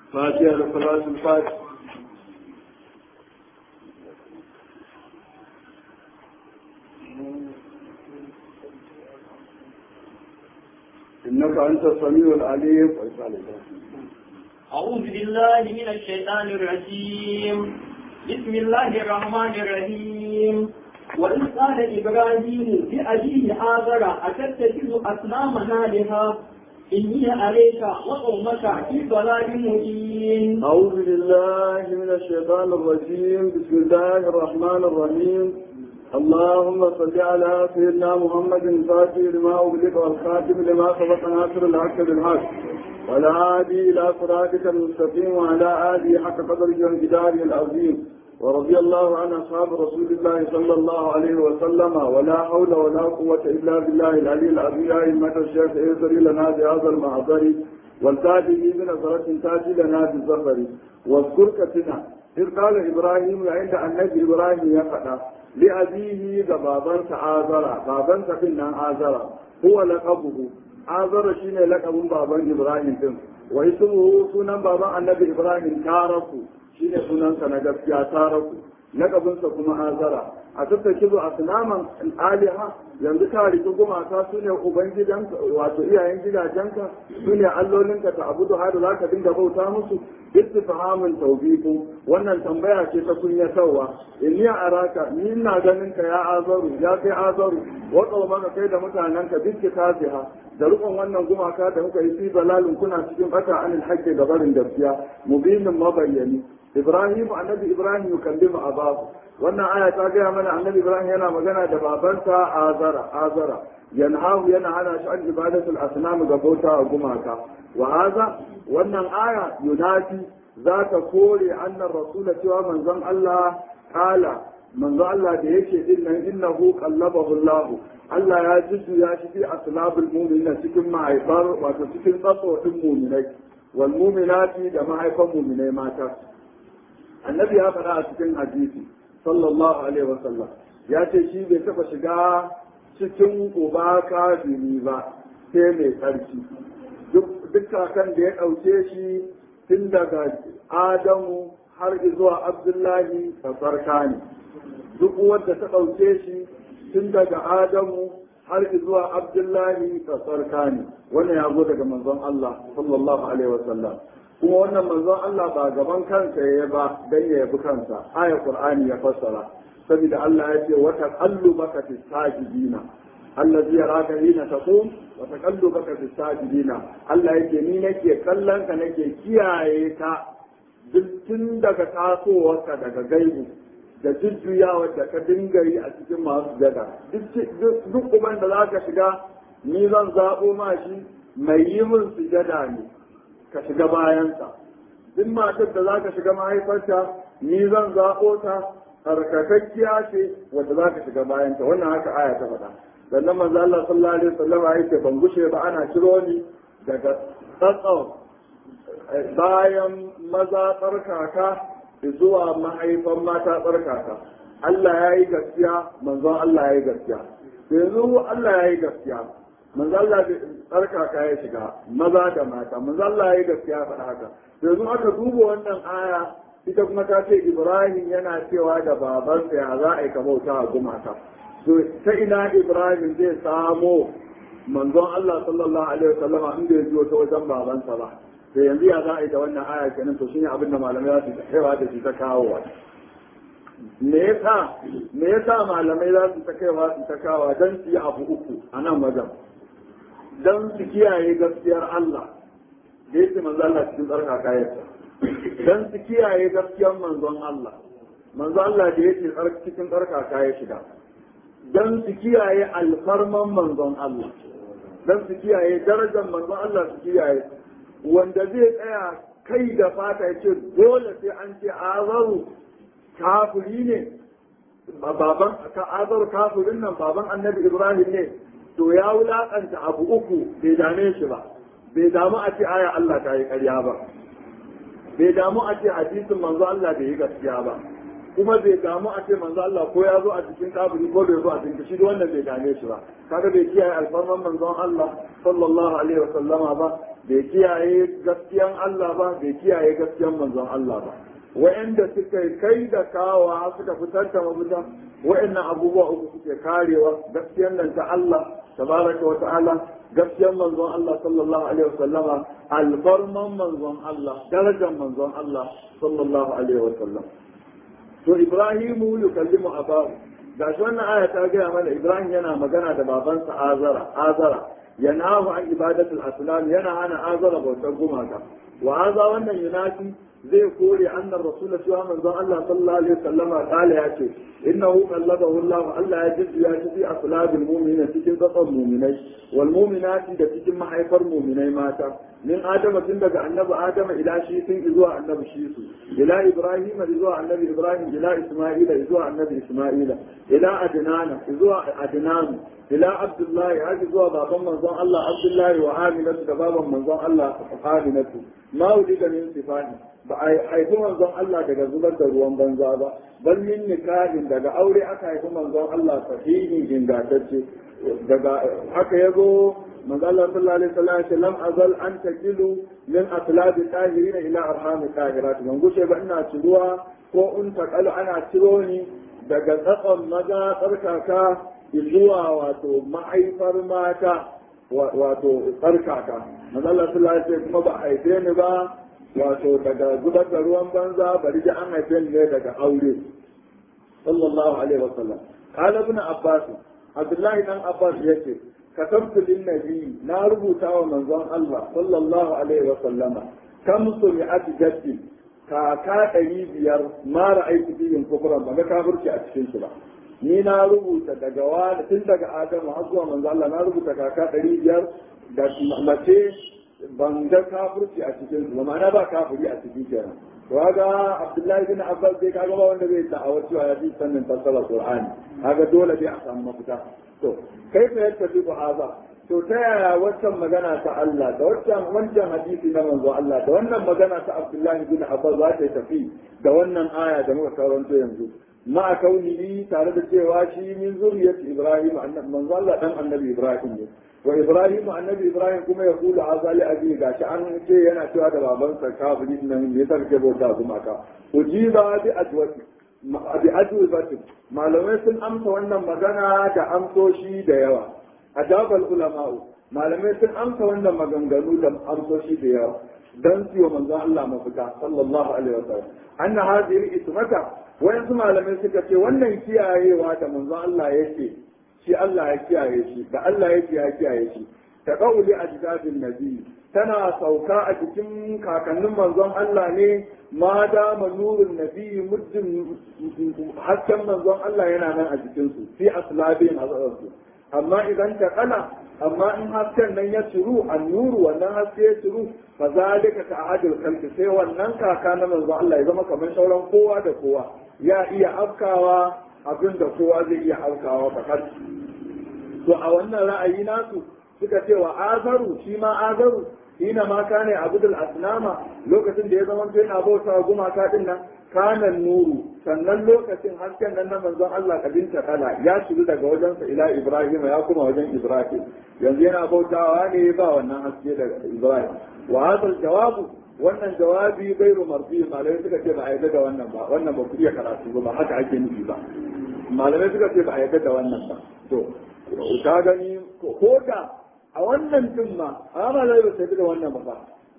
فاتحة لصلاة الفاتح إنك أنت السميع العليم أعوذ بالله من الشيطان الرجيم بسم الله الرحمن الرحيم وإذ قال إبراهيم لأبيه آذر أتتخذ أصنامنا لها إني عليك وقومك في ضلال مبين أعوذ بالله من الشيطان الرجيم بسم الله الرحمن الرحيم اللهم صل على سيدنا محمد الفاتح لما أغلق والخاتم لما سبق ناصر الحق بالحق والهادي إلى صراطك المستقيم وعلى آله حق قدره وانجداره العظيم ورضي الله عن أصحاب رسول الله صلى الله عليه وسلم ولا حول ولا قوة إلا بالله العلي العظيم يا أئمة الشيخ ايسر لنا بهذا المحضر والتاجه بنظرة تاج لنا بالظفر واذكر كتنا إذ قال إبراهيم عند النبي إبراهيم يقع لأبيه بابا آذر بابا كنا آذر هو لقبه آذر شين لقب بابا إبراهيم واسمه سنن بابا النبي إبراهيم تاركه shine sunansa na gaskiya taraku lakabinsa kuma azara a tattake zo a sunaman aliha yanzu ka riki gumaka su ne ubangidanka wato iyayen gidajenka su ne allolinka ta abudu har za ka dinga bauta musu istifhamin tawbiqu wannan tambaya ce ta kunyatarwa inni araka ni ina ganin ka ya azaru ya kai azaru wa qawmaka kai da mutanenka biski tafiha da rukun wannan gumaka da muka yi fi balalin kuna cikin bata anil haqqi da barin gaskiya mubinin mabayyani Ibrahim annabi Ibrahim yukallimu abahu wannan aya ta gaya mana annabi Ibrahim yana magana da babansa Azara Azara yanhahu yana hana shi an ibadatul asnam ga bauta a gumaka wa haza wannan aya yunafi za ta kore annan rasula cewa manzon Allah kala manzon Allah da yake din nan innahu qallabahu Allah Allah ya jujjuya shi fi aslabul mu'minin cikin mahaifar wato cikin tsatsofin mu'minai wal mu'minati da mahaifan mu'minai mata annabi ya faɗa a cikin hadisi sallallahu alaihi wasallam ya ce shi bai taɓa shiga cikin uba kafiri ba sai mai tsarki duk kakan da ya ɗauke shi tun daga adamu har zuwa abdullahi da tsarka ne duk wanda ta ɗauke shi tun daga adamu har zuwa abdullahi da tsarka ne wannan ya zo daga manzon Allah sallallahu alaihi wasallam kuma wannan manzon Allah ba gaban kansa ya ba dan ya yabi kansa aya Qur'ani ya fassara saboda Allah ya ce wa taqallubaka fi sajidina allazi yaraka hina taqum wa taqallubaka fi sajidina Allah yake ni nake kallon ka nake kiyaye ka duk tun daga tasowarka daga gaibu da jujjuyawa da ka dinga yi a cikin masu jada duk uban da za ka shiga ni zan zaɓo ma shi mai yi min sujada ne ka shiga bayansa duk matar da za ka shiga mahaifarta ni zan zaɓo ta tsarkakakkiya ce wadda za ka shiga bayanta wannan haka aya ta faɗa sannan manzo Allah sallallahu alaihi wasallam ya ce ban gushe ba ana ciro ni daga tsatsau bayan maza tsarkaka zuwa mahaifan mata tsarkaka Allah ya yi gaskiya manzon Allah ya yi gaskiya yanzu Allah ya yi gaskiya manzo Allah tsarkaka ya shiga maza da mata manzo Allah ya yi gaskiya faɗa haka yanzu aka duba wannan aya ita kuma ta ce Ibrahim yana cewa da babansa ya za a yi ka bauta a gumaka to ta ina Ibrahim zai samo manzon Allah sallallahu alaihi wasallama inda ya biyo ta wajen babansa ba to yanzu ya za a yi da wannan aya kenan to shine abin da malamai za su kaiwa da shi ta kawowa me yasa me yasa malamai za su ta kaiwa su ta kawowa dan su yi abu uku a nan wajen don su kiyaye gaskiyar Allah da yake manzo Allah cikin tsarka kayansa don su kiyaye gaskiyar manzon Allah manzo Allah da yake cikin tsarka kayan shiga don su kiyaye alfarman manzon Allah don su kiyaye darajar manzon Allah su kiyaye wanda zai tsaya kai da fata ya ce dole sai an ce azaru kafiri ne baban ka azaru kafirin nan baban annabi Ibrahim ne to ya wulakanta abu uku bai dame shi ba bai damu a ce aya Allah ta yi ƙarya ba bai damu a ce hadisin manzo Allah bai yi gaskiya ba kuma bai damu a ce manzo Allah ko ya zo a cikin kaburi ko bai zo a cikin shi wannan bai dame shi ba kaga bai kiyaye alfarman manzon Allah sallallahu alaihi wa sallama ba bai kiyaye gaskiyan Allah ba bai kiyaye gaskiyan manzon Allah ba wa'anda suka kai da kawa suka fitar da mafita wa'annan abubuwa uku suke karewa gaskiyan nan ta Allah tabaraka wa ta'ala gaskiyan manzon Allah sallallahu alaihi wa sallama alfarman manzon Allah darajar manzon Allah sallallahu alaihi wa sallam to Ibrahimu yukallimu abahu gashi wannan aya ta gaya mana Ibrahim yana magana da babansa Azara Azara yanahu an ibadatul asnam yana hana Azara bautar gumaka wa aza wannan yunafi zai kore annar rasul cewa manzon Allah sallallahu alaihi wasallama kala ya ce innahu qallabahu Allah Allah ya jiddu ya ci aslabil mu'minin cikin tsatsan mu'minai wal mu'minati da cikin mahaifar mu'minai mata min adama tun daga annabi adama ila shi sun zuwa annabi shi su ila ibrahim zuwa annabi ibrahim ila isma'ila zuwa annabi isma'ila ila adnana zuwa adnan ila abdullahi har zuwa baban manzon Allah abdullahi wa aminatu da baban manzon Allah aminatu ma wulida min sifani ba a haifi manzon Allah daga zubar da ruwan banza ba bal min nikahin daga aure aka haifi manzon Allah sahihi ingantacce daga haka yazo manzo Allah sallallahu alaihi wasallam ya ce lam azal an takilu min aslabi tahirin ila arham tahirat man gushe ba ina ciruwa ko in takalu ana ciro ni daga tsatson maza tsarkaka zuwa wato mahaifar mata wato tsarkaka manzo Allah sallallahu alaihi wasallam kuma ba haife ni ba wato daga zubar da ruwan banza bari da an haife ni ne daga aure sallallahu alaihi wasallam qala ibn abbas abdullahi dan abbas yace katabtu lin nabi na rubuta wa manzon Allah sallallahu alaihi wasallama kam sumi'at jaddi kaka ɗari biyar ma ra'aytu bihim kufran ba ga kafirci a cikin su ba ni na rubuta daga wani tun daga adamu har zuwa manzo Allah na rubuta kaka ɗari biyar da mace ban ga kafirci a cikin su ma'ana ba kafiri a cikin kenan to kaga Abdullahi bin Abbas dai kaga ba wanda zai da'awar cewa ya fi sannin fassara Qur'ani kaga dole dai a samu mafita to kai fa yadda fi haza to ta yaya waccan magana ta Allah da waccan wancan hadisi na manzo Allah da wannan magana ta Abdullahi bin Abbas za ta tafi da wannan aya da muka karanto yanzu ma kaunihi tare da cewa shi min zuriyat Ibrahim annabi manzo Allah dan annabi Ibrahim ne wa Ibrahim annabi Ibrahim kuma ya kula azali abi gashi an ce yana cewa da babansa kafiri nan me yasa kake bauta kuma ka ujiba bi ajwati bi ajwati malamai sun amsa wannan magana da amsoshi da yawa ajabal ulama'u malamai sun amsa wannan maganganu da amsoshi da yawa dan siyo manzo Allah mafita sallallahu alaihi wasallam anna hadhihi ismata wayansu malamai suka ce wannan kiyayewa da manzo Allah yake shi Allah ya kiyaye shi da Allah yake ya kiyaye shi ta qauli ajdadin nabi tana sauka a cikin kakannin manzon Allah ne ma da nurun nabi muddin hasken manzon Allah yana nan a cikin su fi aslabin azarsu amma idan ta kana amma in hasken nan ya ciru annuru wannan haske ya ciru fa zalika ka ahadul khalqi sai wannan kaka na manzon Allah ya zama kamar sauran kowa da kowa ya iya afkawa abin da kowa zai iya afkawa fakar to a wannan ra'ayi nasu suka ce wa azaru shi ma azaru hina ma kana abudul asnama lokacin da ya zama yana bauta gumaka din nan kana nuru sannan lokacin hasken nan na manzon Allah kabin ta kala ya shiru daga wajensa ila Ibrahim ya kuma wajen Ibrahim yanzu yana bautawa ne ba wannan haske daga Ibrahim wa hadal jawabu wannan jawabi gairu marfi malamai suka ce ba a yarda da wannan ba wannan ba ku iya karatu ba ba haka ake nufi ba malamai suka ce ba a yarda da wannan ba to ta gani ko da a wannan din ma amma zai ba sai da wannan ba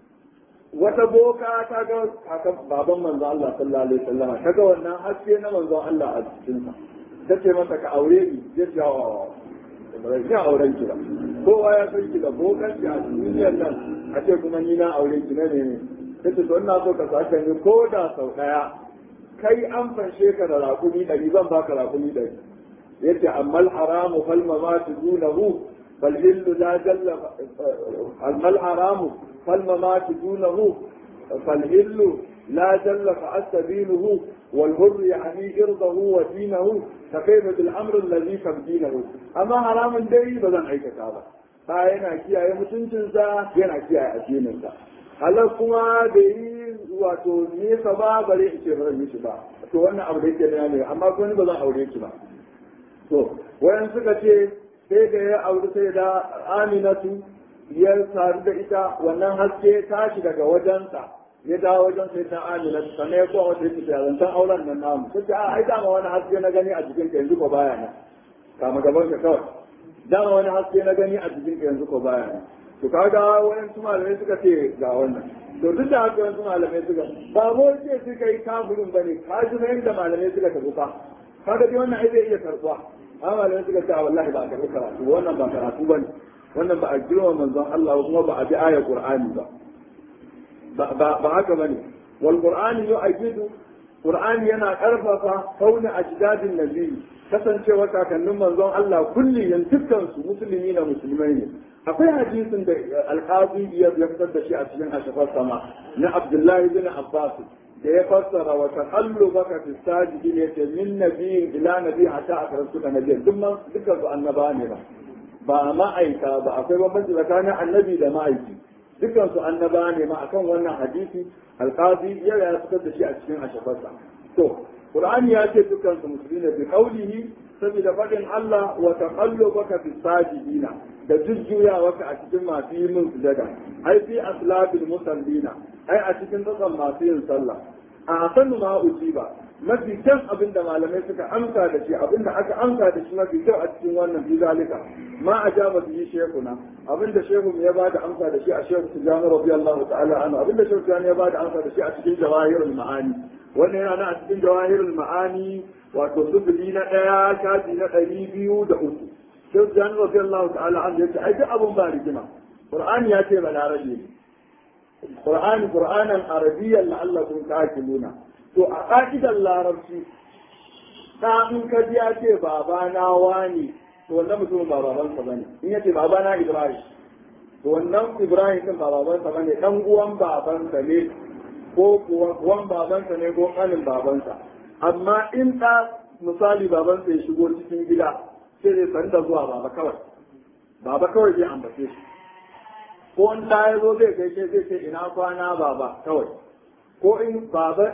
wata boka ta ga kakan baban manzo Allah sallallahu alaihi wasallam ta ga wannan haske na manzo Allah a cikin sa tace masa ka aure ni ya ce wa ba ya auren ki ba kowa ya san ki da bokan ki a duniyar nan a ce kuma ni na aure ki ne ne tace to ina so ka sake ni ko da sau daya kai an fanshe ka da rakumi ɗari zan baka rakumi ɗari yace amma al-haramu fal mamatu dunahu fal hillu la jalla amma al-haramu fal mamatu dunahu fal hillu لا جل فأستبينه والهر يعني إرضه ودينه فكيف بالأمر الذي تبدينه أما حرام دي بدن أي كتابة فأنا كيا يمتنشن سا ينا كيا أدينن سا halar kuma da yi wato nesa ba bare in ce bare mishi ba to wannan abu da yake da ne amma ko ni ba zan aure ki ba to wayan suka ce sai da ya aure sai da Aminatu ya sadu da ita wannan haske ya tashi daga wajensa ya dawo wajen sai ta amina sannan ya kowa wata yake zancen auren nan namu sai ta ai dama wani haske na gani a jikin ka yanzu ko baya nan kama gaban ka kawai dama wani haske na gani a jikin ka yanzu ko baya nan to kaga wani su malamai suka ce ga wannan to duk da haka wani malamai suka ba mu ce suka yi kafirin bane ka ji na yadda malamai suka tafi fa kaga dai wannan ai zai iya karbuwa amma malamai suka ce wallahi ba a karbi karatu wannan ba karatu bane wannan ba a girma manzon Allah kuma ba a bi ayar Qur'ani ba ba haka bane wal qur'ani yu'ayyidu qur'ani yana karfafa kauna ajdadin nabi kasancewa kakannin manzon Allah kulliyan dukkan su musulmi na musulmai ne akwai hadisin da alqazi ya fitar da shi a cikin ashafar sama na Abdullahi bin Abbas da ya fassara wa taqallubaka fi sajidin yace min nabiyyin ila nabi hatta akarsu da nabiyyin dukkan dukkan su annaba ne ba ba ma'aika ba akwai bambanci tsakanin annabi da ma'aiki dukansu annaba ne ma akan wannan hadisi alqazi ya ya fitar da shi a cikin ashafarsa to qur'ani ya ce dukansu musulmi ne bi qawlihi saboda fadin Allah wa taqallubaka fi sajidina da jujjuyawaka a cikin masu yi min sujada ai fi aslabil musallina ai a cikin tsakan masu yin sallah a sanu ma ujiba mafi kyan abin da malamai suka amsa da shi abin da aka amsa da shi mafi kyau a cikin wannan fi zalika ma a ja masu yi shekuna abin da shehu ya ba da amsa da shi a shehu tijjani radiyallahu ta'ala anhu abin da shehu tijjani ya ba da amsa da shi a cikin jawahirul ma'ani wannan yana nan a cikin jawahirul ma'ani wato sufuli na ɗaya shafi na ɗari biyu da uku shehu tijjani radiyallahu ta'ala anhu ya ce ai duk abin ba rigima qur'ani ya ce balarabe ne qur'ani qur'anan arabiyyan la'allakum ta'qiluna to a ƙa'idar larabci ta in ka ji ya ce baba na wani to wannan mutumin ba babansa bane in ya ce baba na ibrahim to wannan ibrahim din ba babansa bane dan uwan babansa ne ko kuwa uwan babansa ne ko kanin babansa amma in ta misali babansa ya shigo cikin gida sai zai san da zuwa baba kawai baba kawai zai ambace shi ko in ta ya zo zai gaishe zai ce ina kwana baba kawai ko in baba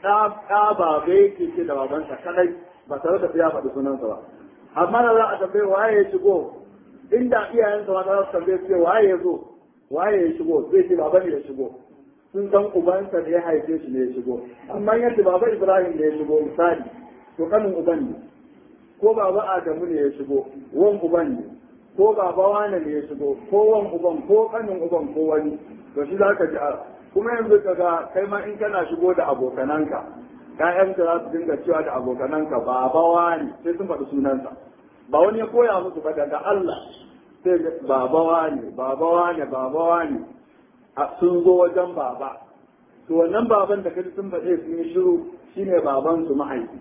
ɗa baba yake ce da babansa kadai ba tare da ya faɗi sunansa ba amma da za a tambaye waye ya shigo inda iyayensa ma za su tambaye su ce waye ya zo waye ya shigo zai ce baba ne ya shigo sun san ubansa da ya haife shi ne ya shigo amma yadda baba ibrahim ne ya shigo misali to kanin uban ne ko baba adamu ne ya shigo wan uban ne ko baba wane ne ya shigo ko wan uban ko kanin uban ko wani to shi za ka ji kuma yanzu ka ga kai ma in kana shigo da abokananka ƴaƴanka za su dinga cewa da abokananka baba wani sai sun faɗi sunansa ba wani ya koya musu ba daga Allah sai baba wani baba wani baba wani sun zo wajen baba to wannan baban da kaji sun faɗe sun yi shiru shine baban su mahaifi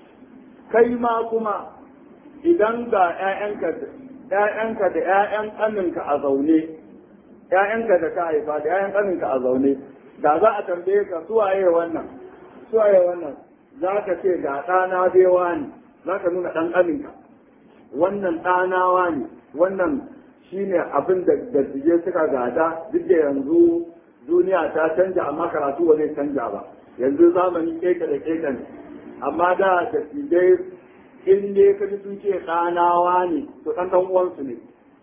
kai ma kuma idan ga ƴaƴanka ƴaƴanka da ƴaƴan ƙaninka a zaune ƴaƴanka da ka haifa da ƴaƴan ƙaninka a zaune da za a tambaye ka suwaye wannan suwaye wannan za ka ce ga ɗana bewa ne za ka nuna ɗan ƙaninka wannan ɗanawa ne wannan shine abin da dattijai suka gada duk da yanzu duniya ta canja amma karatu ba zai canja ba yanzu zamani keka da keka ne amma da dattijai in dai ka ji sun ce ɗanawa ne to ɗan ɗan uwansu ne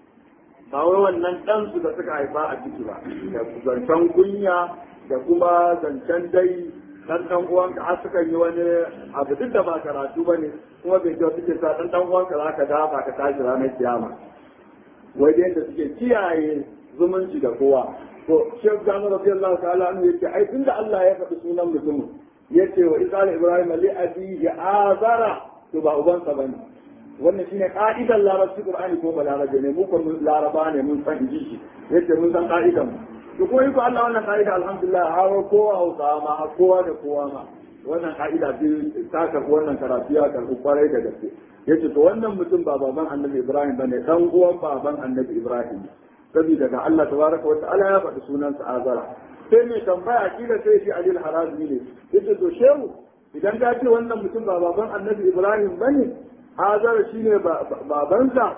ba wai wannan ɗansu da suka haifa a ciki ba da zancen kunya da kuma zancen dai ɗan ɗan uwanka har suka yi wani abu duk da ba karatu ba ne kuma bai kyau suke sa ɗan ɗan uwanka za ka dafa ka tashi ranar kiyama wai da yadda suke kiyaye zumunci da kowa to shek jami'ar radiyallahu ta'ala anhu yace ai tunda Allah ya faɗi sunan mutumin yace wa isal ibrahim li abi ya azara to ba ubansa bane wannan shine ka'idar larabci qur'ani ko balarabe ne mu kun laraba ne mun san ji shi yace mun san ka'idan mu to ko ko Allah wannan ka'ida alhamdulillah har kowa hausa ma har kowa da kowa ma wannan ka'ida ce ta karɓi wannan karatu ya karɓi kwarai da gaske yace to wannan mutum ba baban annabi ibrahim bane dan uwan baban annabi ibrahim saboda ga Allah tabaraka wa ta'ala ya faɗi sunansa azara sai mai tambaya kila sai shi alil harazmi ne yace to shehu idan ka ce wannan mutum ba baban annabi ibrahim bane azara shine babansa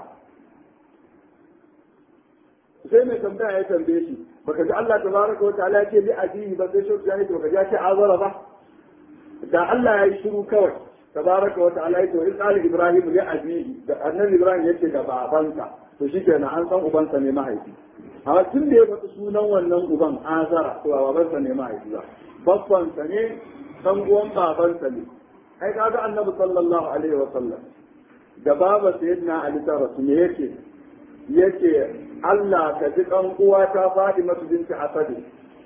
sai mai tambaya ya tambaye shi baka ji Allah tabaraka wa ta'ala ya ce li abihi ba sai shehu ya ce baka ji ya ce azara ba da Allah ya yi shiru kawai tabaraka wa ta'ala ya ce wa isali ibrahim li abihi da annabi ibrahim yace da babansa to shikenan an san ubansa ne mahaifi amma tun da ya faɗi sunan wannan uban azara to ba babansa ne mahaifi ba babbansa ne dan uwan babansa ne ai kaga annabi sallallahu alaihi wa sallam da baba sayyidina ali ta rasu ne yake yake Allah ka ji kan uwata Fatima binti Asadi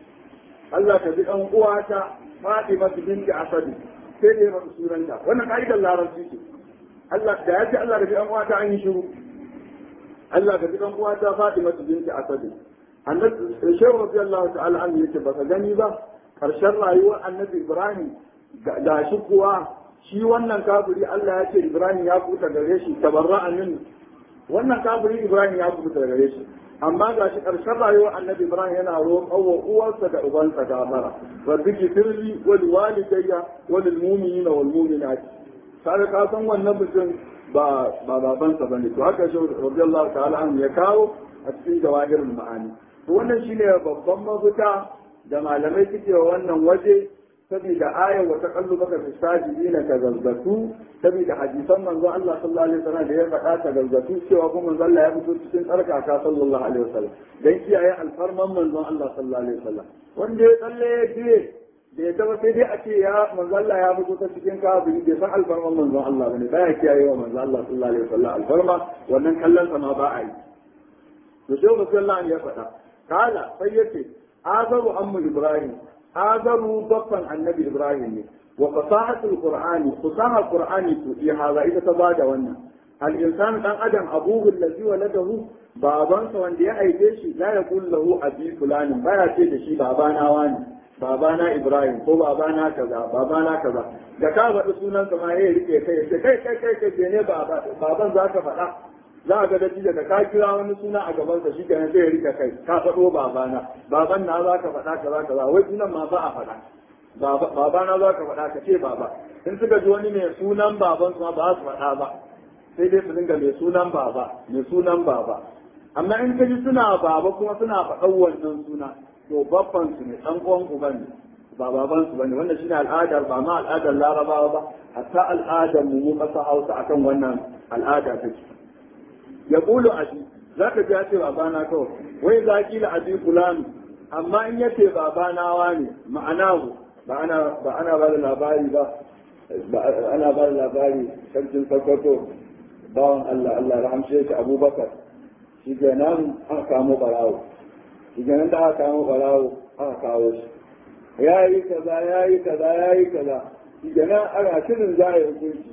Allah ka ji kan uwata Fatima binti Asadi sai da ya faɗi sunanta wannan ka'idar larabci ce Allah da ya ce Allah ka ji kan uwata an yi shiru Allah ka ji kan uwata Fatima binti Asadi annabi shehu radiyallahu ta'ala an yace baka gani ba karshen rayuwar annabi Ibrahim da shi kuwa shi wannan kafiri Allah ya ce Ibrahim ya kuta gare shi tabarra'a min wannan kafiri Ibrahim ya kuta gare shi amma ga shi ƙarshen rayuwar annabi Ibrahim yana roƙon wa uwarsa da ubansa gafara rabbi gifirli wal walidayya wal mu'minina wal mu'minat sai ka san wannan mutum ba ba babansa bane to haka shi radiyallahu ta'ala an ya kawo a cikin jawahirul ma'ani to wannan shine babban mafita da malamai suke wa wannan waje saboda ayar wa taqallubaka fi sajidina ka zazzatu saboda hadisan manzo Allah sallallahu alaihi wasallam da ya faɗa ta zazzatu cewa kuma manzo Allah ya fito cikin tsarkaka sallallahu alaihi wasallam dan kiyaye alfarman manzo Allah sallallahu alaihi wasallam wanda ya tsalle ya je da ya taba sai dai a ce ya manzo Allah ya fito ta cikin kafiri bai san alfarman manzo Allah bane baya kiyaye wa manzo Allah sallallahu alaihi wasallam alfarma wannan kallon sa ma ba a yi to sai Rasulullah ya faɗa kala sai yace azabu ammu ibrahim azaru babban annabi ibrahim ne wa fasahatul qur'ani fasaha qur'ani to iya haza ita ta bada wannan al insan dan adam abuhu allazi waladahu babansa wanda ya haife shi la yaqul lahu abi fulani baya ce da shi babana wani babana ibrahim ko babana kaza babana kaza da ka faɗi sunan sa ma ya rike kai ya kai kai kai kai ne baban za ka faɗa za a ga dattijo da ka kira wani suna a gabansa shi kenan sai ya rika kai ka faɗo babana baban na za ka faɗa kaza kaza wai sunan ma ba a faɗa babana za ka faɗa ka ce baba in suka ji wani mai sunan baban su ma ba su faɗa ba sai dai su dinga mai sunan baba mai sunan baba amma in ka ji suna baba kuma suna faɗan wannan suna to babban su ne ɗan uwan uban ne ba baban su bane wannan shine al'adar ba ma al'adar larabawa ba hatta al'adar mu mu ƙasa hausa akan wannan al'ada take ya kulu abi za ka ji ya ce babana kawai wai za ki la abi fulani amma in yace babana wani ma'ana ba ana ba ana ba da labari ba ana ba da labari sarkin sokoto bawan Allah Allah rahamshe shi Abubakar shi nan aka kamo barawo shi nan da aka kamo barawo aka kawo shi ya yi kaza ya yi kaza ya yi kaza shi nan ana shirin za a yi hukunci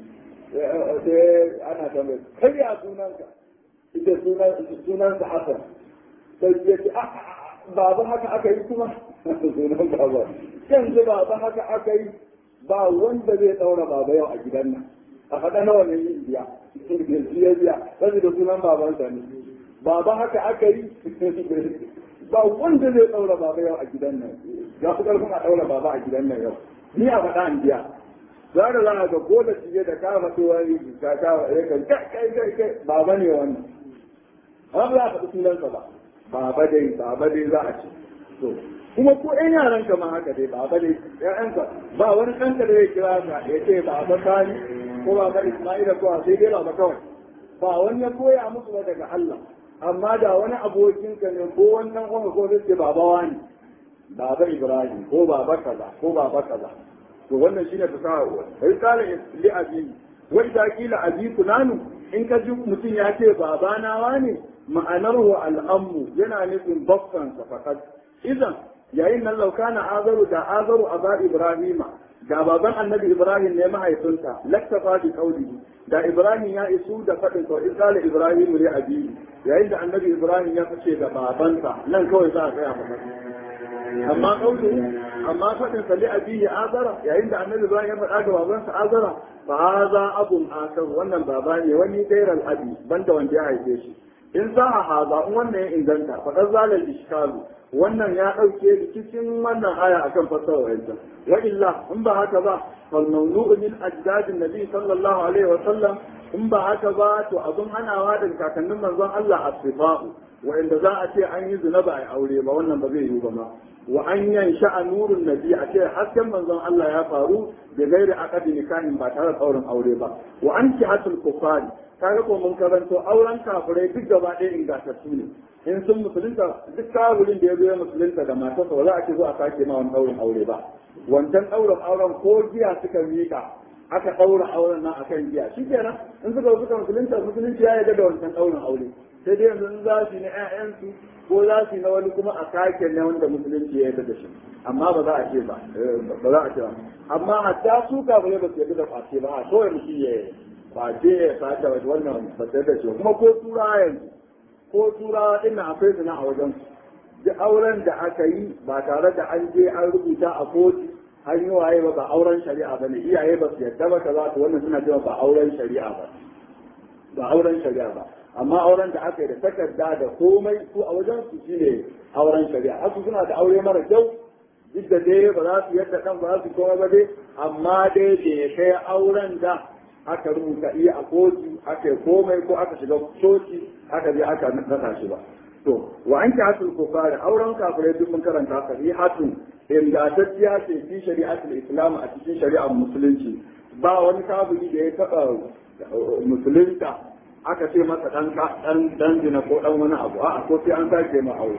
sai ana tambayar kai ya sunanka ita sunansa Hassan sai ya ce baba haka aka yi kuma sunan baba yanzu baba haka aka yi ba wanda zai daura baba yau a gidan nan a faɗa nawa ne yin biya ya biya sai da sunan babansa ne baba haka aka yi ba wanda zai daura baba yau a gidan nan ya fi ƙarfin a daura baba a gidan nan yau ni a faɗa an biya za da za a ga ko da cije da ka faɗi wani ka ka ya kan kai kai kai baba ne wannan amma ba za a faɗi sunansa ba baba dai baba dai za a ce to kuma ko ɗan yaran ka ma haka dai baba dai ƴaƴanka ba wani ɗanka da zai kira ka ya ce baba sani ko baba isma'ila ko sai dai baba kawai ba wani ya koya musu ba daga Allah amma da wani abokin ka ne ko wannan kuma ko zai ce baba wani baba ibrahim ko baba kaza ko baba kaza to wannan shine fasaha sai kala li abi wai da kila abi kunanu in ka ji mutum ya ce babana wane ma'anar wa al'ammu yana nufin bakkansa fakat idan yayin nan laukana azaru da azaru a ba ibrahima da baban annabi ibrahim ne mahaifinsa laktafa bi qawlihi da ibrahim ya isu da fadin to isala ibrahim li abihi yayin da annabi ibrahim ya fice da babansa nan kawai za a tsaya maka amma qawluhu amma fadin sa li abihi azara yayin da annabi ibrahim ya faɗa ga babansa azara fa hadha abun akar wannan baba ne wani gairal abi banda wanda ya haife shi in za a haza in wannan ya inganta faɗar zalar ishkalu wannan ya ɗauke rikicin wannan aya akan fasara wa'insa wa illa in ba haka ba fal mawdu'u min ajdadin nabi sallallahu alaihi wa sallam in ba haka ba to abun hanawa da kakannin manzon Allah asfa'u wa'inda za a ce an yi zina ba a aure ba wannan ba zai yiwu ba ma wa an yansha nurun nabi a ce hasken manzon Allah ya faru da gairi aqdi nikahin ba tare da auren aure ba wa an kihatul kufari kaga ko mun karanto auren kafirai duk gaba ɗaya ingantattu ne in sun musulunta duk kafirin da ya zo ya musulunta da matarsa ba za a ce zo a sake ma wani ɗaurin aure ba wancan ɗaurin auren ko giya suka miƙa aka ɗaura auren nan akan giya shi kenan in suka zo suka musulunta musulunci ya yarda da wancan ɗaurin aure sai dai yanzu za su yi na 'ya'yansu ko za su yi na wani kuma a sake na wanda musulunci ya yarda da shi amma ba za a ce ba ba za a ce ba amma hatta su kafirai ba su yarda da kwace ba a kawai mutum ya kwace ya sace wata wannan ba su yarda da shi kuma ko turawa yanzu ko turawa ɗin akwai su a wajen su duk auren da aka yi ba tare da an je an rubuta a kotu an yi waye ba ba auren shari'a ba ne iyaye ba su yarda ba kaza to wannan suna cewa ba auren shari'a ba ba auren shari'a ba amma auren da aka yi da takarda da komai su a wajen su shine auren shari'a haka suna da aure mara kyau duk da dai ba za su yadda kan ba za su komai ba dai amma dai bai kai auren da aka rubuta iya a kotu aka yi komai ko aka shiga coci aka je aka nasa shi ba to wa an hasul kufari auren kafirai duk mun karanta sahihatun ingantacciya ce fi shari'atul islam a cikin shari'ar musulunci ba wani kafiri da ya taɓa musulunta aka ce masa dan dan dan zina ko dan wani abu a'a ko sai an sake ma aure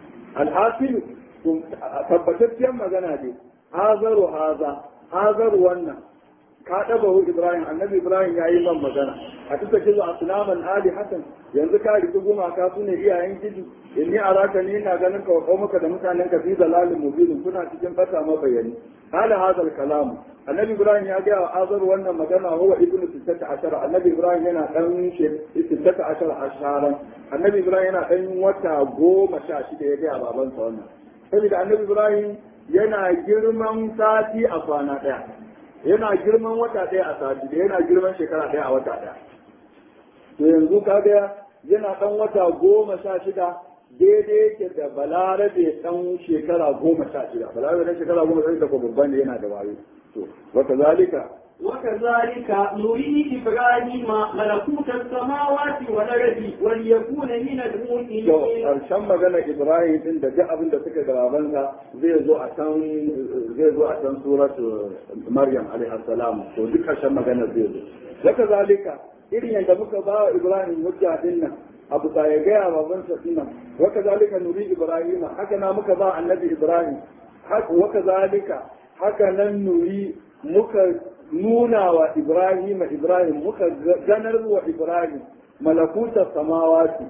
alhasil tabbatacciyar magana ne hazaru haza hazaru wannan ka ɗaba hu Ibrahim annabi Ibrahim ya yi man magana a tuka kizo a sunaman Ali Hassan yanzu ka riki gumaka su ne iyayen gidi inni araka ni ina ganin ka wa maka da mutanen ka fi dalalin mubinin kuna cikin fata mabayani hala hadal kalam annabi Ibrahim ya ga azar wannan magana huwa ibnu sittata ashara annabi Ibrahim yana dan sittata ashara asharan annabi Ibrahim yana dan wata goma sha shida ya ga babansa wannan saboda annabi Ibrahim yana girman sati a kwana ɗaya yana girman wata ɗaya a sati da yana girman shekara ɗaya a wata ɗaya to yanzu kaga yana ɗan wata goma sha shida daidai yake da balarabe ɗan shekara goma sha shida balarabe ɗan shekara goma sha shida ko babban ne yana da wayo to wata zalika وكذلك نري إبراهيم ملكوت السماوات والأرض وليكون من to المؤمنين ƙarshen magana Ibrahim din da duk abin da suka gabansa zai zo a can zai zo a can suratu Maryam alaihi salam to duk ƙarshen magana zai zo haka zalika irin yadda muka ba wa Ibrahim hujja din nan abu ta ya gaya babansa din nan haka zalika nuri Ibrahim haka na muka ba annabi Ibrahim haka waka zalika haka nan nuri muka nuna wa Ibrahim Ibrahim muka ganar wa Ibrahim malakutar samawati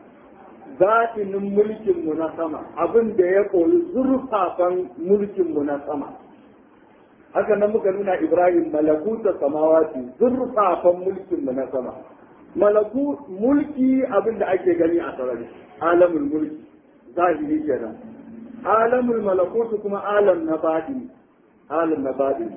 zaɓinin mulkinmu na sama abin da ya koyi zurfafan mulkinmu na sama haka nan muka nuna Ibrahim malakutar samawati zurfafan mulkinmu na sama malaku mulki abin da ake gani a sarari alamul mulki zahiri kenan alamul malakutu kuma alam na baɗi alam na baɗi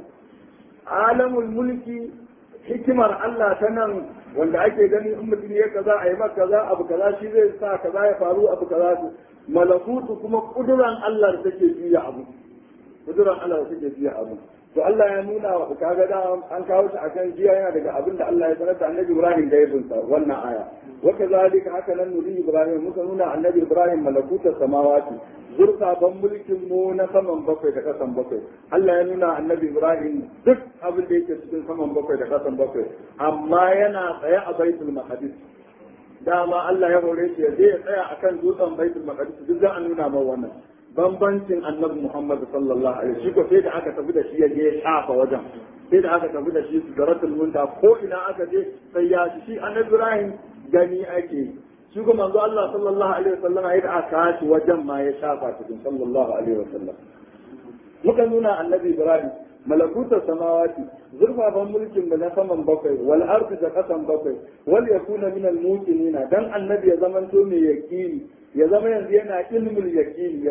alamul mulki hikimar Allah ta nan wanda ake gani in mutum ya kaza a yi maka kaza abu kaza shi zai sa kaza ya faru abu kaza su malakutu kuma kuduran Allah da take juya abu kuduran Allah da take juya abu to Allah ya nuna wa kaga da an kawo shi akan jiya yana daga abin da Allah ya sanar da Annabi Ibrahim da ya bunsa wannan aya wa kazalika haka nan nuri Ibrahim muka nuna Annabi Ibrahim malakutar samawati zurfafan mulkin mu na saman bakwai da kasan bakwai Allah ya nuna Annabi Ibrahim duk abin da yake cikin saman bakwai da kasan bakwai amma yana tsaye a Baitul Maqdis dama Allah ya hore shi ya je ya tsaya akan dutsen Baitul Maqdis duk za a nuna ma wannan bambancin annabi Muhammad sallallahu alaihi wasallam shi ko sai da aka tafi da shi ya je ya shafa wajen sai da aka tafi da shi su garatul munta ko ina aka je sai ya ci shi annabi Ibrahim gani ake shi ko manzo Allah sallallahu alaihi wasallam ya da aka shi wajen ma ya shafa cikin sallallahu alaihi wasallam muka nuna annabi Ibrahim malakutar samawati zurfafan mulkin da na saman bakwai wal ardi da kasan bakwai wal yakuna min al muqinina dan annabi ya zamanto mai yaqini ya zama yanzu yana ilmul yaqini